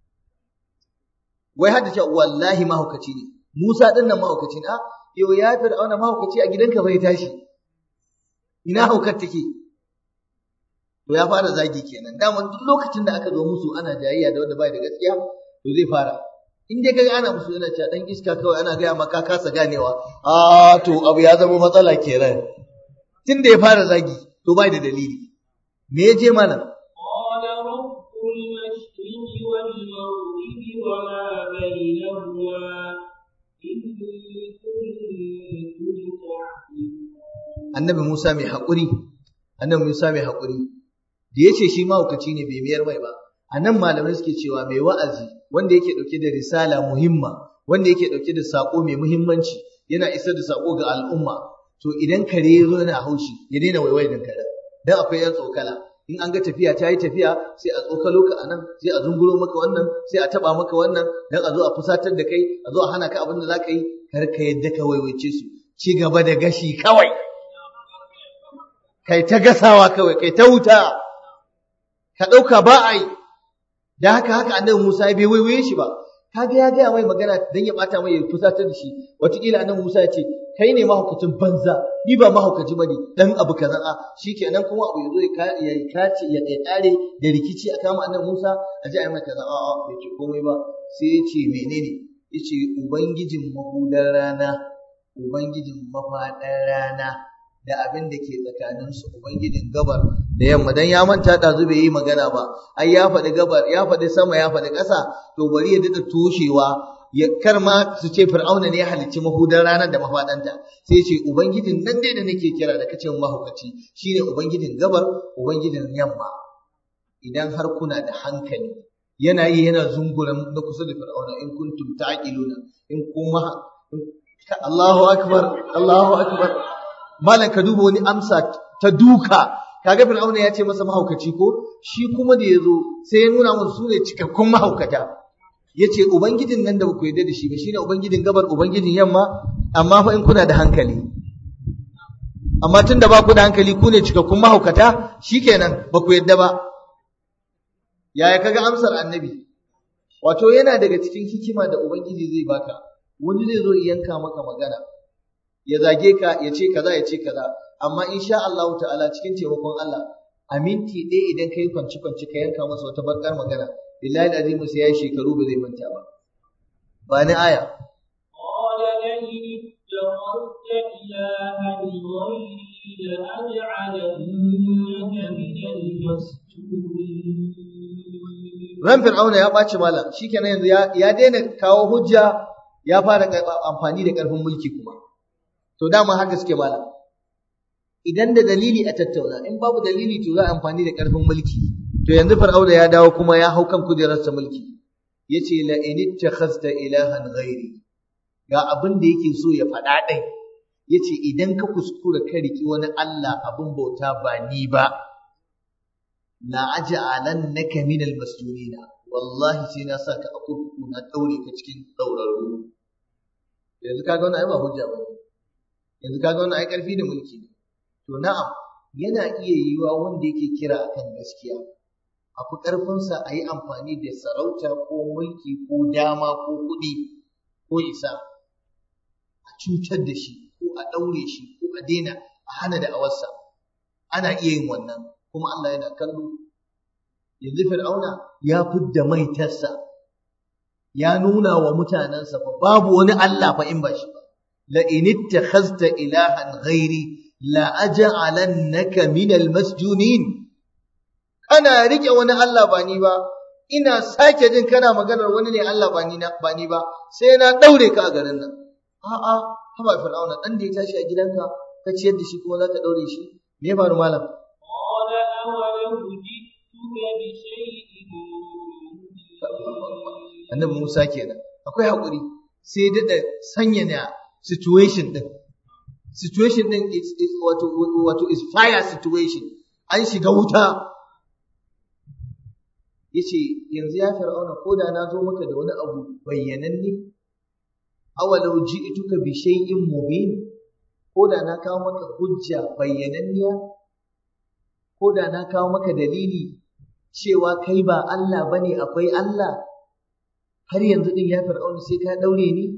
wai hadda cewa wallahi mahaukaci ne Musa din nan mahaukaci ne a yau ya fir'auna mahaukaci a gidanka bai tashi ina haukar take to ya fara zagi kenan daman duk lokacin da aka zo musu ana jayayya da wanda bai da gaskiya to zai fara in dai kaga ana musu yana cewa dan iska kawai ana gaya maka kasa ganewa a to abu ya zama matsala kenan tun da ya fara zagi to bai da dalili me ya je mana قال رب المشرق والمغرب وما بينهما إن كنتم تعقلون annabi Musa mai haƙuri annabi Musa mai haƙuri da ya ce shi mahaukaci ne bai miyar mai ba a nan malamai suke cewa mai wa'azi wanda yake ɗauke da risala muhimma wanda yake ɗauke da saƙo mai muhimmanci yana isar da saƙo ga al'umma to idan kare ya zo yana haushi ya daina waiwai da kare dan akwai yan tsokala in an ga tafiya ta yi tafiya sai a tsokalo ka anan sai a zunguro maka wannan sai a taba maka wannan dan a zo a fusatar da kai a zo a hana ka abin da zaka yi kar ka yadda ka waiwaice su ci gaba da gashi kawai kai ta gasawa kawai kai ta wuta ka ɗauka ba a yi da haka haka annabi Musa ya bai waiwaye shi ba kaga ya gaya mai magana dan ya bata mai ya fusatar da shi wataƙila annabi Musa ya ce kai ne mahaukacin banza ni ba mahaukaci bane dan abu kaza a shikenan kuma abu yazo ya kace ya kare da rikici a kama annabi Musa a ji a mai kaza a a bai ce komai ba sai ya ce menene yace ubangijin mahudar rana ubangijin mafaɗar rana da abin da ke tsakaninsu ubangijin gabar da yamma dan ya manta da bai yi magana ba ai ya faɗi gabar ya faɗi sama ya faɗi ƙasa to bari ya daɗa toshewa ya kar ma su ce fir'auna ne ya halicci mahudan ranar da mafaɗanta sai ce ubangijin nan dai da nake kira da kace mahaukaci shine ubangijin gabar ubangijin yamma idan har kuna da hankali yana yi yana zunguran na kusa da fir'auna in kuntum ta'qiluna in kuma Allahu akbar Allahu akbar malam ka duba wani amsa ta duka kaga fir'auna ya ce masa mahaukaci ko shi kuma da yazo sai ya nuna musu su ne cikakkun mahaukata yace ubangijin nan da baku yarda da shi ba shine ubangijin gabar ubangijin yamma amma fa in kuna da hankali amma tunda ba ku da hankali ku ne cikakkun mahaukata shikenan baku yarda ba yaya kaga amsar annabi wato yana daga cikin hikima da ubangiji zai baka wani zai zo yanka maka magana ya zage ka ya ce kaza ya ce kaza amma insha Allah ta'ala cikin taimakon Allah a minti ɗaya idan ka yi kwanci kwanci ka yanka masa wata bakar magana billahi alazim sai ya yi shekaru ba zai manta ba ba ni aya قال لئن اتخذت إلها غيري لأجعلنك من المسجونين ran fir'auna ya ɓaci malam shikenan yanzu ya ya daina kawo hujja ya fara amfani da ƙarfin mulki kuma to dama haka suke malam idan da dalili a tattauna in babu dalili to za a amfani da ƙarfin mulki to yanzu fir'auna ya dawo kuma ya hau kan kujerarsa mulki yace la in ittakhazta ilahan ghairi ga abin da yake so ya faɗa ɗai yace idan ka kuskura ka riki wani Allah abin bauta ba ni ba la aj'alannaka min almasjunina wallahi sai na saka a kurkuku na daure ka cikin daurarru yanzu kaga wannan ai ba hujja ba yanzu kaga wannan ai karfi da mulki ne to na'am yana iya yiwa wanda yake kira akan gaskiya a fi ƙarfinsa a yi amfani da sarauta ko mulki ko dama ko kuɗi ko isa a cutar da shi ko a ɗaure shi ko a daina a hana da awarsa ana iya yin wannan kuma Allah yana kallo yanzu fir'auna ya fidda maitarsa ya nuna wa mutanensa fa babu wani Allah fa in ba shi ba la in ittakhazta ilahan ghairi la aj'alannaka min almasjunin kana rike wani Allah ba ni ba ina sake jin kana maganar wani ne Allah ba ni ba ni ba sai na daure ka a garin nan a'a haba fir'auna dan da ya tashi a gidanka ka ciyar da shi kuma zaka daure shi me ya faru malam قال أولو جئتك بشيء annabi Musa kenan akwai hakuri sai dada sanyana situation din situation din is, is wato wato is fire situation an shiga wuta yace yanzu ya fir'auna ko da na zo maka da wani abu bayyananne awalau ji'tuka bi shay'in mubin ko da na kawo maka hujja bayyananniya ko da na kawo maka dalili cewa kai ba Allah bane akwai Allah har yanzu din ya fir'auna sai ka daure ni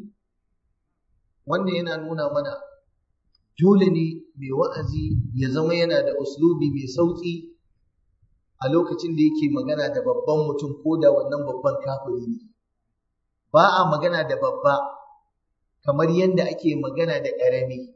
wannan yana nuna mana dole ne mai wa'azi ya zama yana da uslubi mai sauki a lokacin da yake magana da babban mutum ko da wannan babban kafiri ne ba a magana da babba kamar yadda ake magana da ƙarami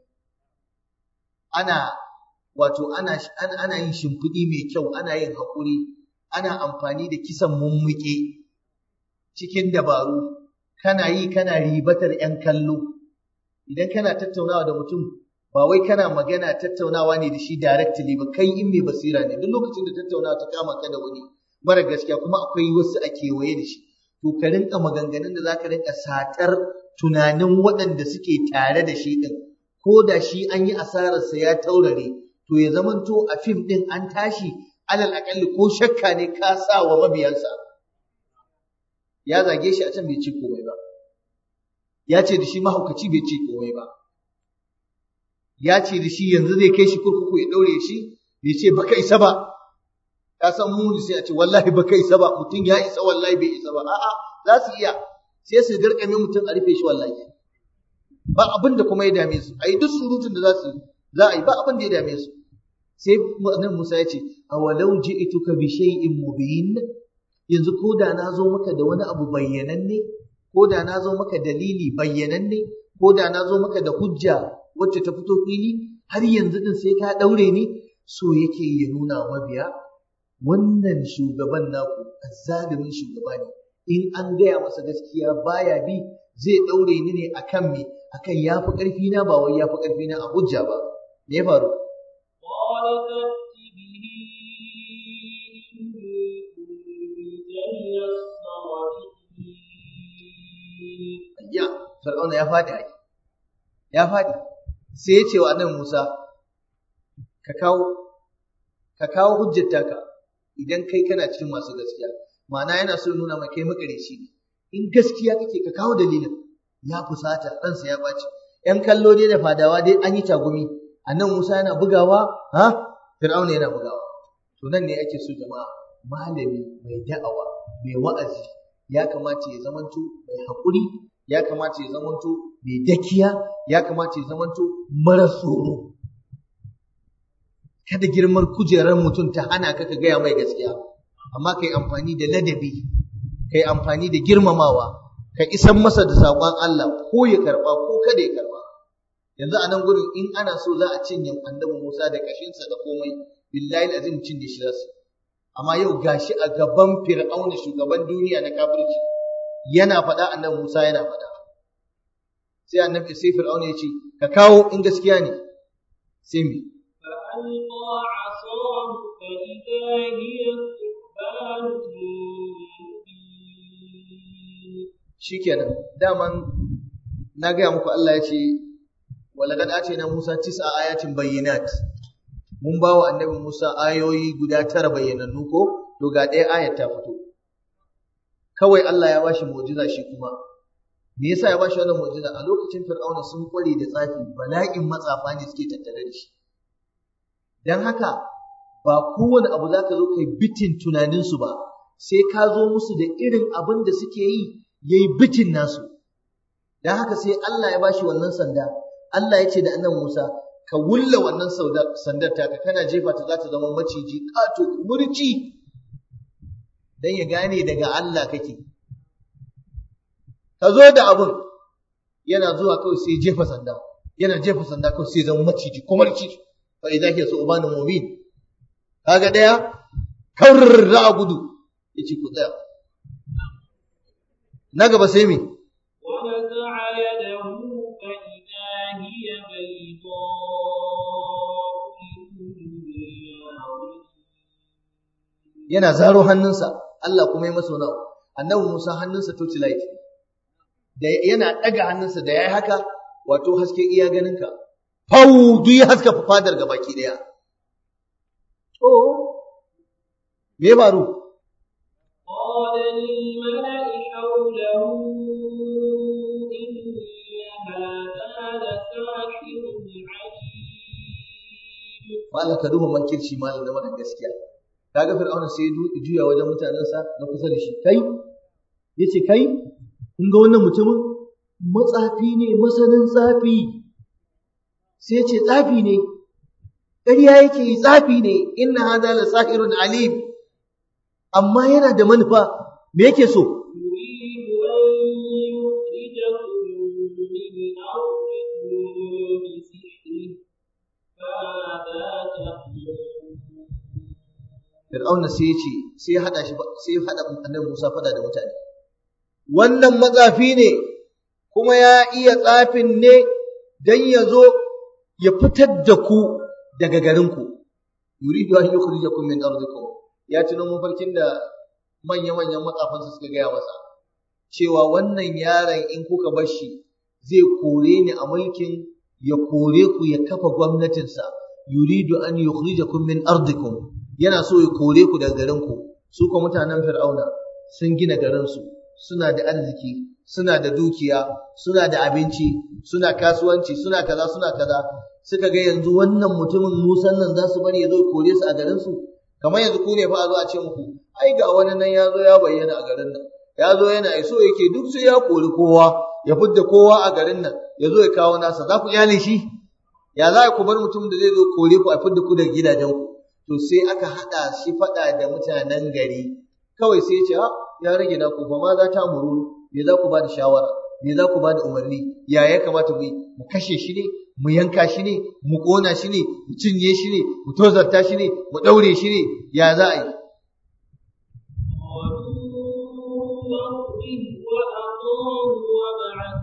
ana wato ana ana yin shimfiɗi mai kyau ana yin haƙuri ana amfani da kisan mummuke cikin dabaru kana yi kana ribatar 'yan kallo idan kana tattaunawa da mutum ba wai kana magana tattaunawa ne da shi directly ba kai in mai basira ne duk lokacin da tattaunawa ta kama ka da wani mara gaskiya kuma akwai wasu a kewaye da shi to ka rinka maganganun da zaka rinka satar tunanin waɗanda suke tare da shi din ko da shi an yi asararsa ya taurare to ya zamanto a fim din an tashi alal aƙalli ko shakka ne ka sa wa mabiyansa ya zage shi a can bai ci komai ba ya ce da shi mahaukaci bai ci komai ba ya ce da shi yanzu zai kai shi kurkuku ya ɗaure shi bai ce baka isa ba ka san muni sai a ce wallahi baka isa ba mutum ya isa wallahi bai isa ba a'a za su iya sai su garkame mutum a rufe shi wallahi ba abin da kuma ya dame su a yi duk surutun da za su za a yi ba abin da ya dame su sai nan Musa ya ce awalau ji'tuka bi shay'in mubin yanzu ko da na zo maka da wani abu bayyananne ko da na zo maka dalili bayyananne ko da na zo maka da hujja wacce ta fito fili har yanzu din sai ka daure ni so yake ya nuna mabiya wannan shugaban naku azzalimin shugaba ne in an gaya masa gaskiya baya bi zai daure ni ne akan me akan yafi karfi na ba wai yafi karfi na a hujja ba me ya faru قال فأت به إن كنت من الصادقين ayya fir'auna ya fadi ai ya fadi sai ya ce wa annabi Musa ka kawo ka kawo hujjar taka idan kai kana cikin masu gaskiya ma'ana yana so ya nuna mai kai makareci ne in gaskiya kake ka kawo dalilin ya fusata ransa ya ɓaci ‘yan kallo dai da fadawa dai an yi tagumi annan Musa yana bugawa ha Fir'auna yana bugawa to nan ne ake so jama'a malami mai da'awa mai wa'azi ya kamata ya zamanto mai haƙuri ya kamata ya zamanto mai dakiya ya kamata ya zamanto mara tsoro kada girmar kujerar mutum ta hana ka ka gaya mai gaskiya amma kai amfani da ladabi kai amfani da girmamawa ka isan masa da saƙon Allah ko ya karɓa ko kada ya karɓa yanzu a nan gurin in ana so za a cinye annabi Musa da kashinsa da komai billahi azim cinye shi zasu amma yau gashi a gaban fir'auna shugaban duniya na kafirci yana faɗa annabi Musa yana faɗa sai annabi sai fir'auna ya ce ka kawo in gaskiya ne sai me فألقى عصاه فإذا هي ثعبان مبين shikenan daman na gaya muku Allah ya ce walaqad atina Musa tis'a ayatin bayyinat mun ba wa annabi Musa ayoyi guda tara bayyanannu ko to ga ɗaya ayat ta fito kawai Allah ya bashi mu'jiza shi kuma me yasa ya bashi wannan mu'jiza a lokacin Fir'auna sun kware da tsafi bala'in matsafa ne suke tattare da shi dan haka ba kowane abu za ka zo kai bitin tunaninsu ba sai ka zo musu da irin abin da suke yi ya yi bitin nasu don haka sai Allah ya bashi wannan sanda Allah ya ce da annan Musa ka wulla wannan sandar taka kana jefa ta za ta zama maciji ƙato murci don ya gane daga Allah kake ka zo da abun yana zuwa kawai sai jefa sanda yana jefa sanda kawai sai zama maciji kumarci fa idza hiya su'banun mubin kaga daya kawr za a gudu yace ku tsaya na gaba sai me ونزع يده فإذا هي بيضاء للناظرين yana zaro hannunsa Allah kuma ya masa wani abu annabi Musa hannunsa to light da yana daga hannunsa da yayi haka wato haske iya ganinka fau duk ya haska fadar gabaki daya to me ya faru قال للملأ حوله إن هذا لساحر عليم malam ka duba mankirci malam da wannan gaskiya kaga fir'auna sai ya du- juya wajen mutanensa na kusa da shi kai yace kai kun ga wannan mutumin matsafi ne masanin tsafi sai ya ce tsafi ne ƙarya yake yi tsafi ne inna hadha la sahirun alim amma yana da manufa me yake so يريد أن يخرجكم من أرضكم بسحره فماذا تأمرون Fir'auna sai ya ce sai ya hada shi sai ya hada annabi Musa fada da mutane wannan matsafi ne kuma ya iya tsafin ne dan ya zo ya fitar da ku daga garinku yuridu an yukhrijakum min ardikum ya tuno mafarkin da manya manyan matsafansa suka gaya masa cewa wannan yaron in kuka bar shi zai kore ni a mulkin ya kore ku ya kafa gwamnatinsa yuridu an yukhrijakum min ardikum yana so ya kore ku daga garinku su kuma mutanen fir'auna sun gina garinsu suna da arziki suna da dukiya suna da abinci suna kasuwanci suna kaza suna kaza suka ga yanzu wannan mutumin musan nan za su bari ya zo ya kore su a garinsu kamar yanzu ku ne fa a zo a ce muku ai ga wani nan ya zo ya bayyana a garin nan ya zo yana so yake duk sai ya kori kowa ya fidda kowa a garin nan ya zo ya kawo nasa za ku iyale shi ya za ku bar mutum da zai zo kore ku a fidda ku daga gidajenku to sai aka haɗa shi faɗa da mutanen gari kawai sai ya ce "Ah, ya rage na ku fa ma za ta muru me za ku ba da shawara me za ku ba da umarni ya ya kamata mu yi mu kashe shi ne mu yanka shi ne mu ƙona shi ne mu cinye shi ne mu tozarta shi ne mu ɗaure shi ne ya za a yi قالوا أخرج وأخاه وابعث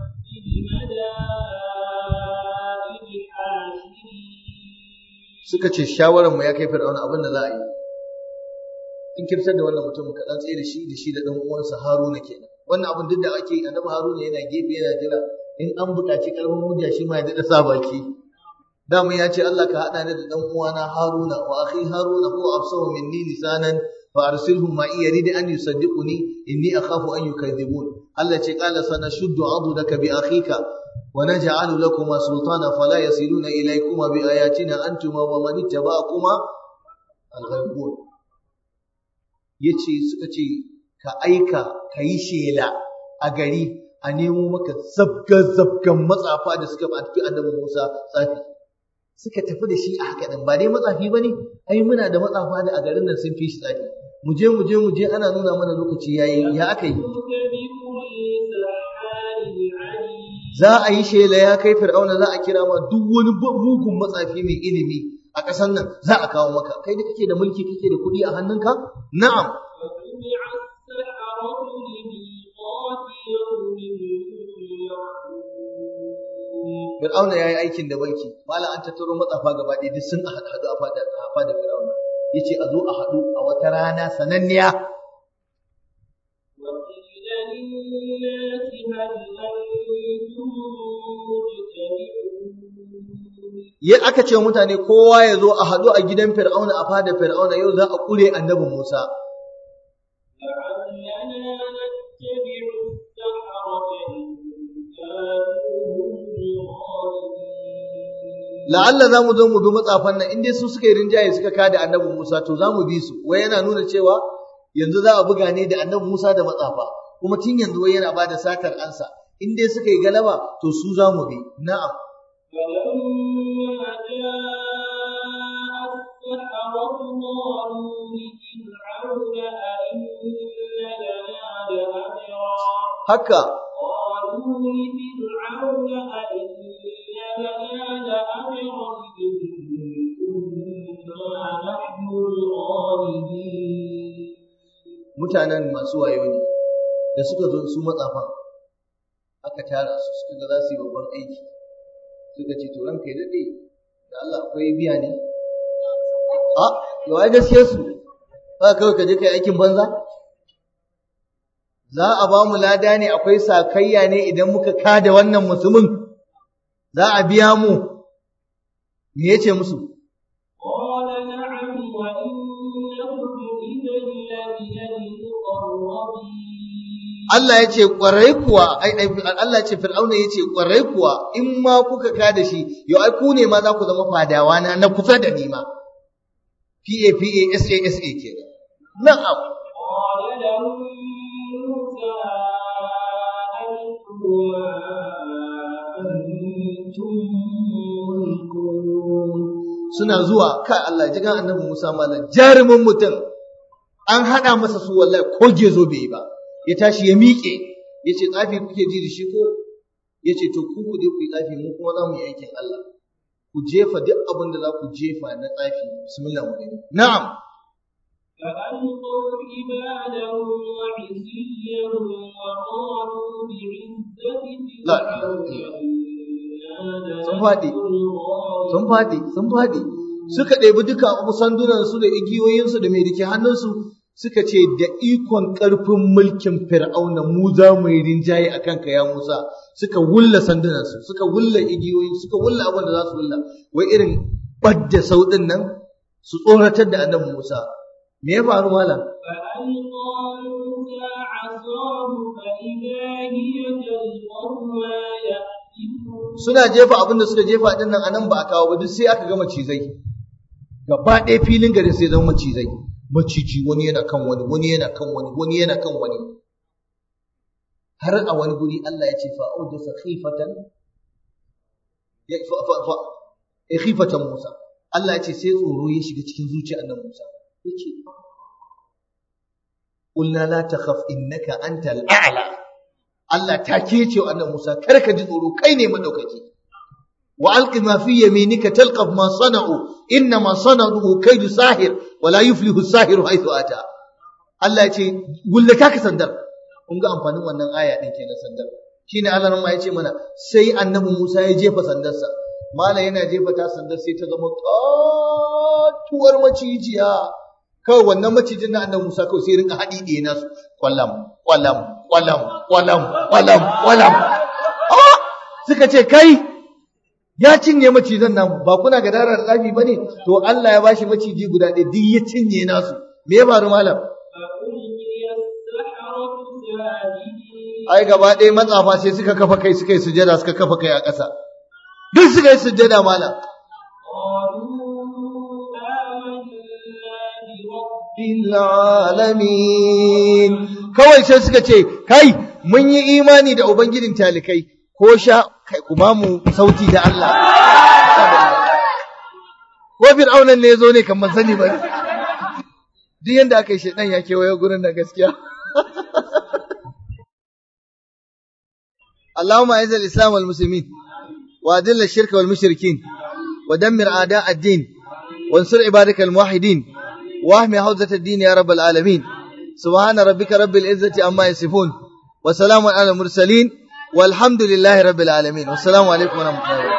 suka ce shawaran mu ya kai fir'auna abin da za a yi in kirtar da wannan mutum ka dan tsaye da shi da shi da dan uwansa Haruna kenan wannan abin duk da ake yi annabi Haruna yana gefe yana jira in an buƙaci karfin hujja shi ma ya daɗa sa baki dama ya ce Allah ka haɗa ni da dan uwana Haruna wa akhi Haruna huwa afsahu minni lisanan fa arsilhu ma yarid an yusaddiquni inni akhafu an yukadhibun Allah ce qala sanashuddu adudaka bi akhika wa naj'alu lakuma sultana fala yasiluna ilaykuma bi ayatina antuma wa man ittaba'akuma al-ghaibun yace suka ce ka aika ka yi shela a gari a nemo maka zabga-zabgan matsafa da suka fi annabi Musa tsafi suka tafi da shi a haka din ba dai matsafi ba ne ai muna da matsafa da a garin nan sun fi shi tsafi mu je mu je mu je ana nuna mana lokaci yayi ya aka yi za a yi shela ya kai fir'auna za a kira ma duk wani mugun matsafi mai ilimi a ƙasar nan za a kawo maka kai da kake da mulki kake da kuɗi a hannunka na'am Fir'auna ya yi aikin da banki, malam an tattaro matsafa gaba ɗaya duk sun haɗu a fada a fada Fir'auna. Ya ce a zo a haɗu a wata rana sananniya. Ya aka ce mutane kowa ya zo a haɗu a gidan Fir'auna a fada Fir'auna yau za a ƙure annabi Musa. la'alla za mu zo mu bi matsafan nan in dai su suka yi rinjaye suka kada annabi Musa to za mu bi su wai yana nuna cewa yanzu za a buga ne da annabi Musa da matsafa kuma tun yanzu wai yana bada satar ansa in dai suka yi galaba to su za mu bi na'am haka mutanen masu wayo ne da suka zo su matsafan aka tara su suka ga za su yi babban aiki suka ce to ranka ya daɗe da Allah akwai biya ne a yau ai gaskiyar su ba kawai ka je kai aikin banza za a ba mu lada ne akwai sakayya ne idan muka kada wannan mutumin za a biya mu me yace musu Allah ya ce ƙwarai kuwa, Allah ya ce Fir'auna ya ce ƙwarai kuwa in ma kuka ka da shi, yau ai ku ne ma za ku zama fadawa na na kusa da ni ma. PA PA SA SA ke Na'am. Suna zuwa, kai Allah ji gan annabi Musa malam jarumin mutum an haɗa masa su wallahi ko gezo bai yi ba. ya tashi ya miƙe ya ce tsafi kuke ji da shi ko ya ce to ku ku je ku yi tsafi mu kuma za mu yi aikin Allah ku jefa duk abin da za ku jefa na tsafi bismillah mu gani na'am فألقوا حبالهم وعصيهم وقالوا بعزة لا sun faɗi sun faɗi sun faɗi suka ɗebi duka sandunansu da igiyoyinsu da mai dake hannunsu suka ce da ikon ƙarfin mulkin fir'auna mu za mu yi rinjaye a kanka ya Musa suka wulla sandunansu suka wulla igiyoyi suka wulla abin da za su wulla wai irin badda sauɗin nan su tsoratar da annabi Musa me ya faru malam suna jefa abin da suka jefa din nan anan ba a kawo ba duk sai aka gama cizai gaba ɗaya filin gari sai zama macizai maciji wani yana kan wani wani yana kan wani wani yana kan wani har a wani guri Allah ya ce fa aujasa khifatan ya fa fa fa khifatan Musa Allah ya ce sai tsoro ya shiga cikin zuciyar annabi Musa yace qulna la takhaf innaka antal a'la Allah ta ke ce annabi Musa kar ka ji tsoro kai ne madaukaki wa alqi ma fi yaminika talqaf ma sana'u inna ma sana'u kaidu sahir wa la yuflihu sahiru haythu ata Allah ya ce gullata ka sandar kun ga amfanin wannan aya din kenan sandar shine Allah ma ya ce mana sai annabi Musa ya jefa sandarsa malam yana jefa ta sandar sai ta zama katuwar macijiya kawai wannan macijin na annabi Musa kawai sai rinka haɗi ɗaya nasu kwallam kwallam kwallam kwallam kwallam kwallam suka ce kai ya cinye macizan nan ba kuna ga darar tsafi bane to Allah ya bashi maciji guda ɗaya duk ya cinye nasu me ya faru malam ai gaba ɗaya matsafa sai suka kafa kai suka yi sujada suka kafa kai a ƙasa duk suka yi sujada malam alamin kawai sai suka ce kai mun yi imani da ubangijin talikai ko sha kai kuma mu sauti da Allah ko fir'aunan ne zo ne kan ban sani ba duk yanda aka yi shedan ya kewaye gurin da gaskiya اللهم اعز الاسلام والمسلمين واذل الشرك والمشركين ودمر اعداء الدين وانصر عبادك الموحدين واحمي حوزة الدين يا رب العالمين سبحان ربك رب العزة عما يصفون وسلام على المرسلين والحمد لله رب العالمين والسلام عليكم ورحمة الله وبركاته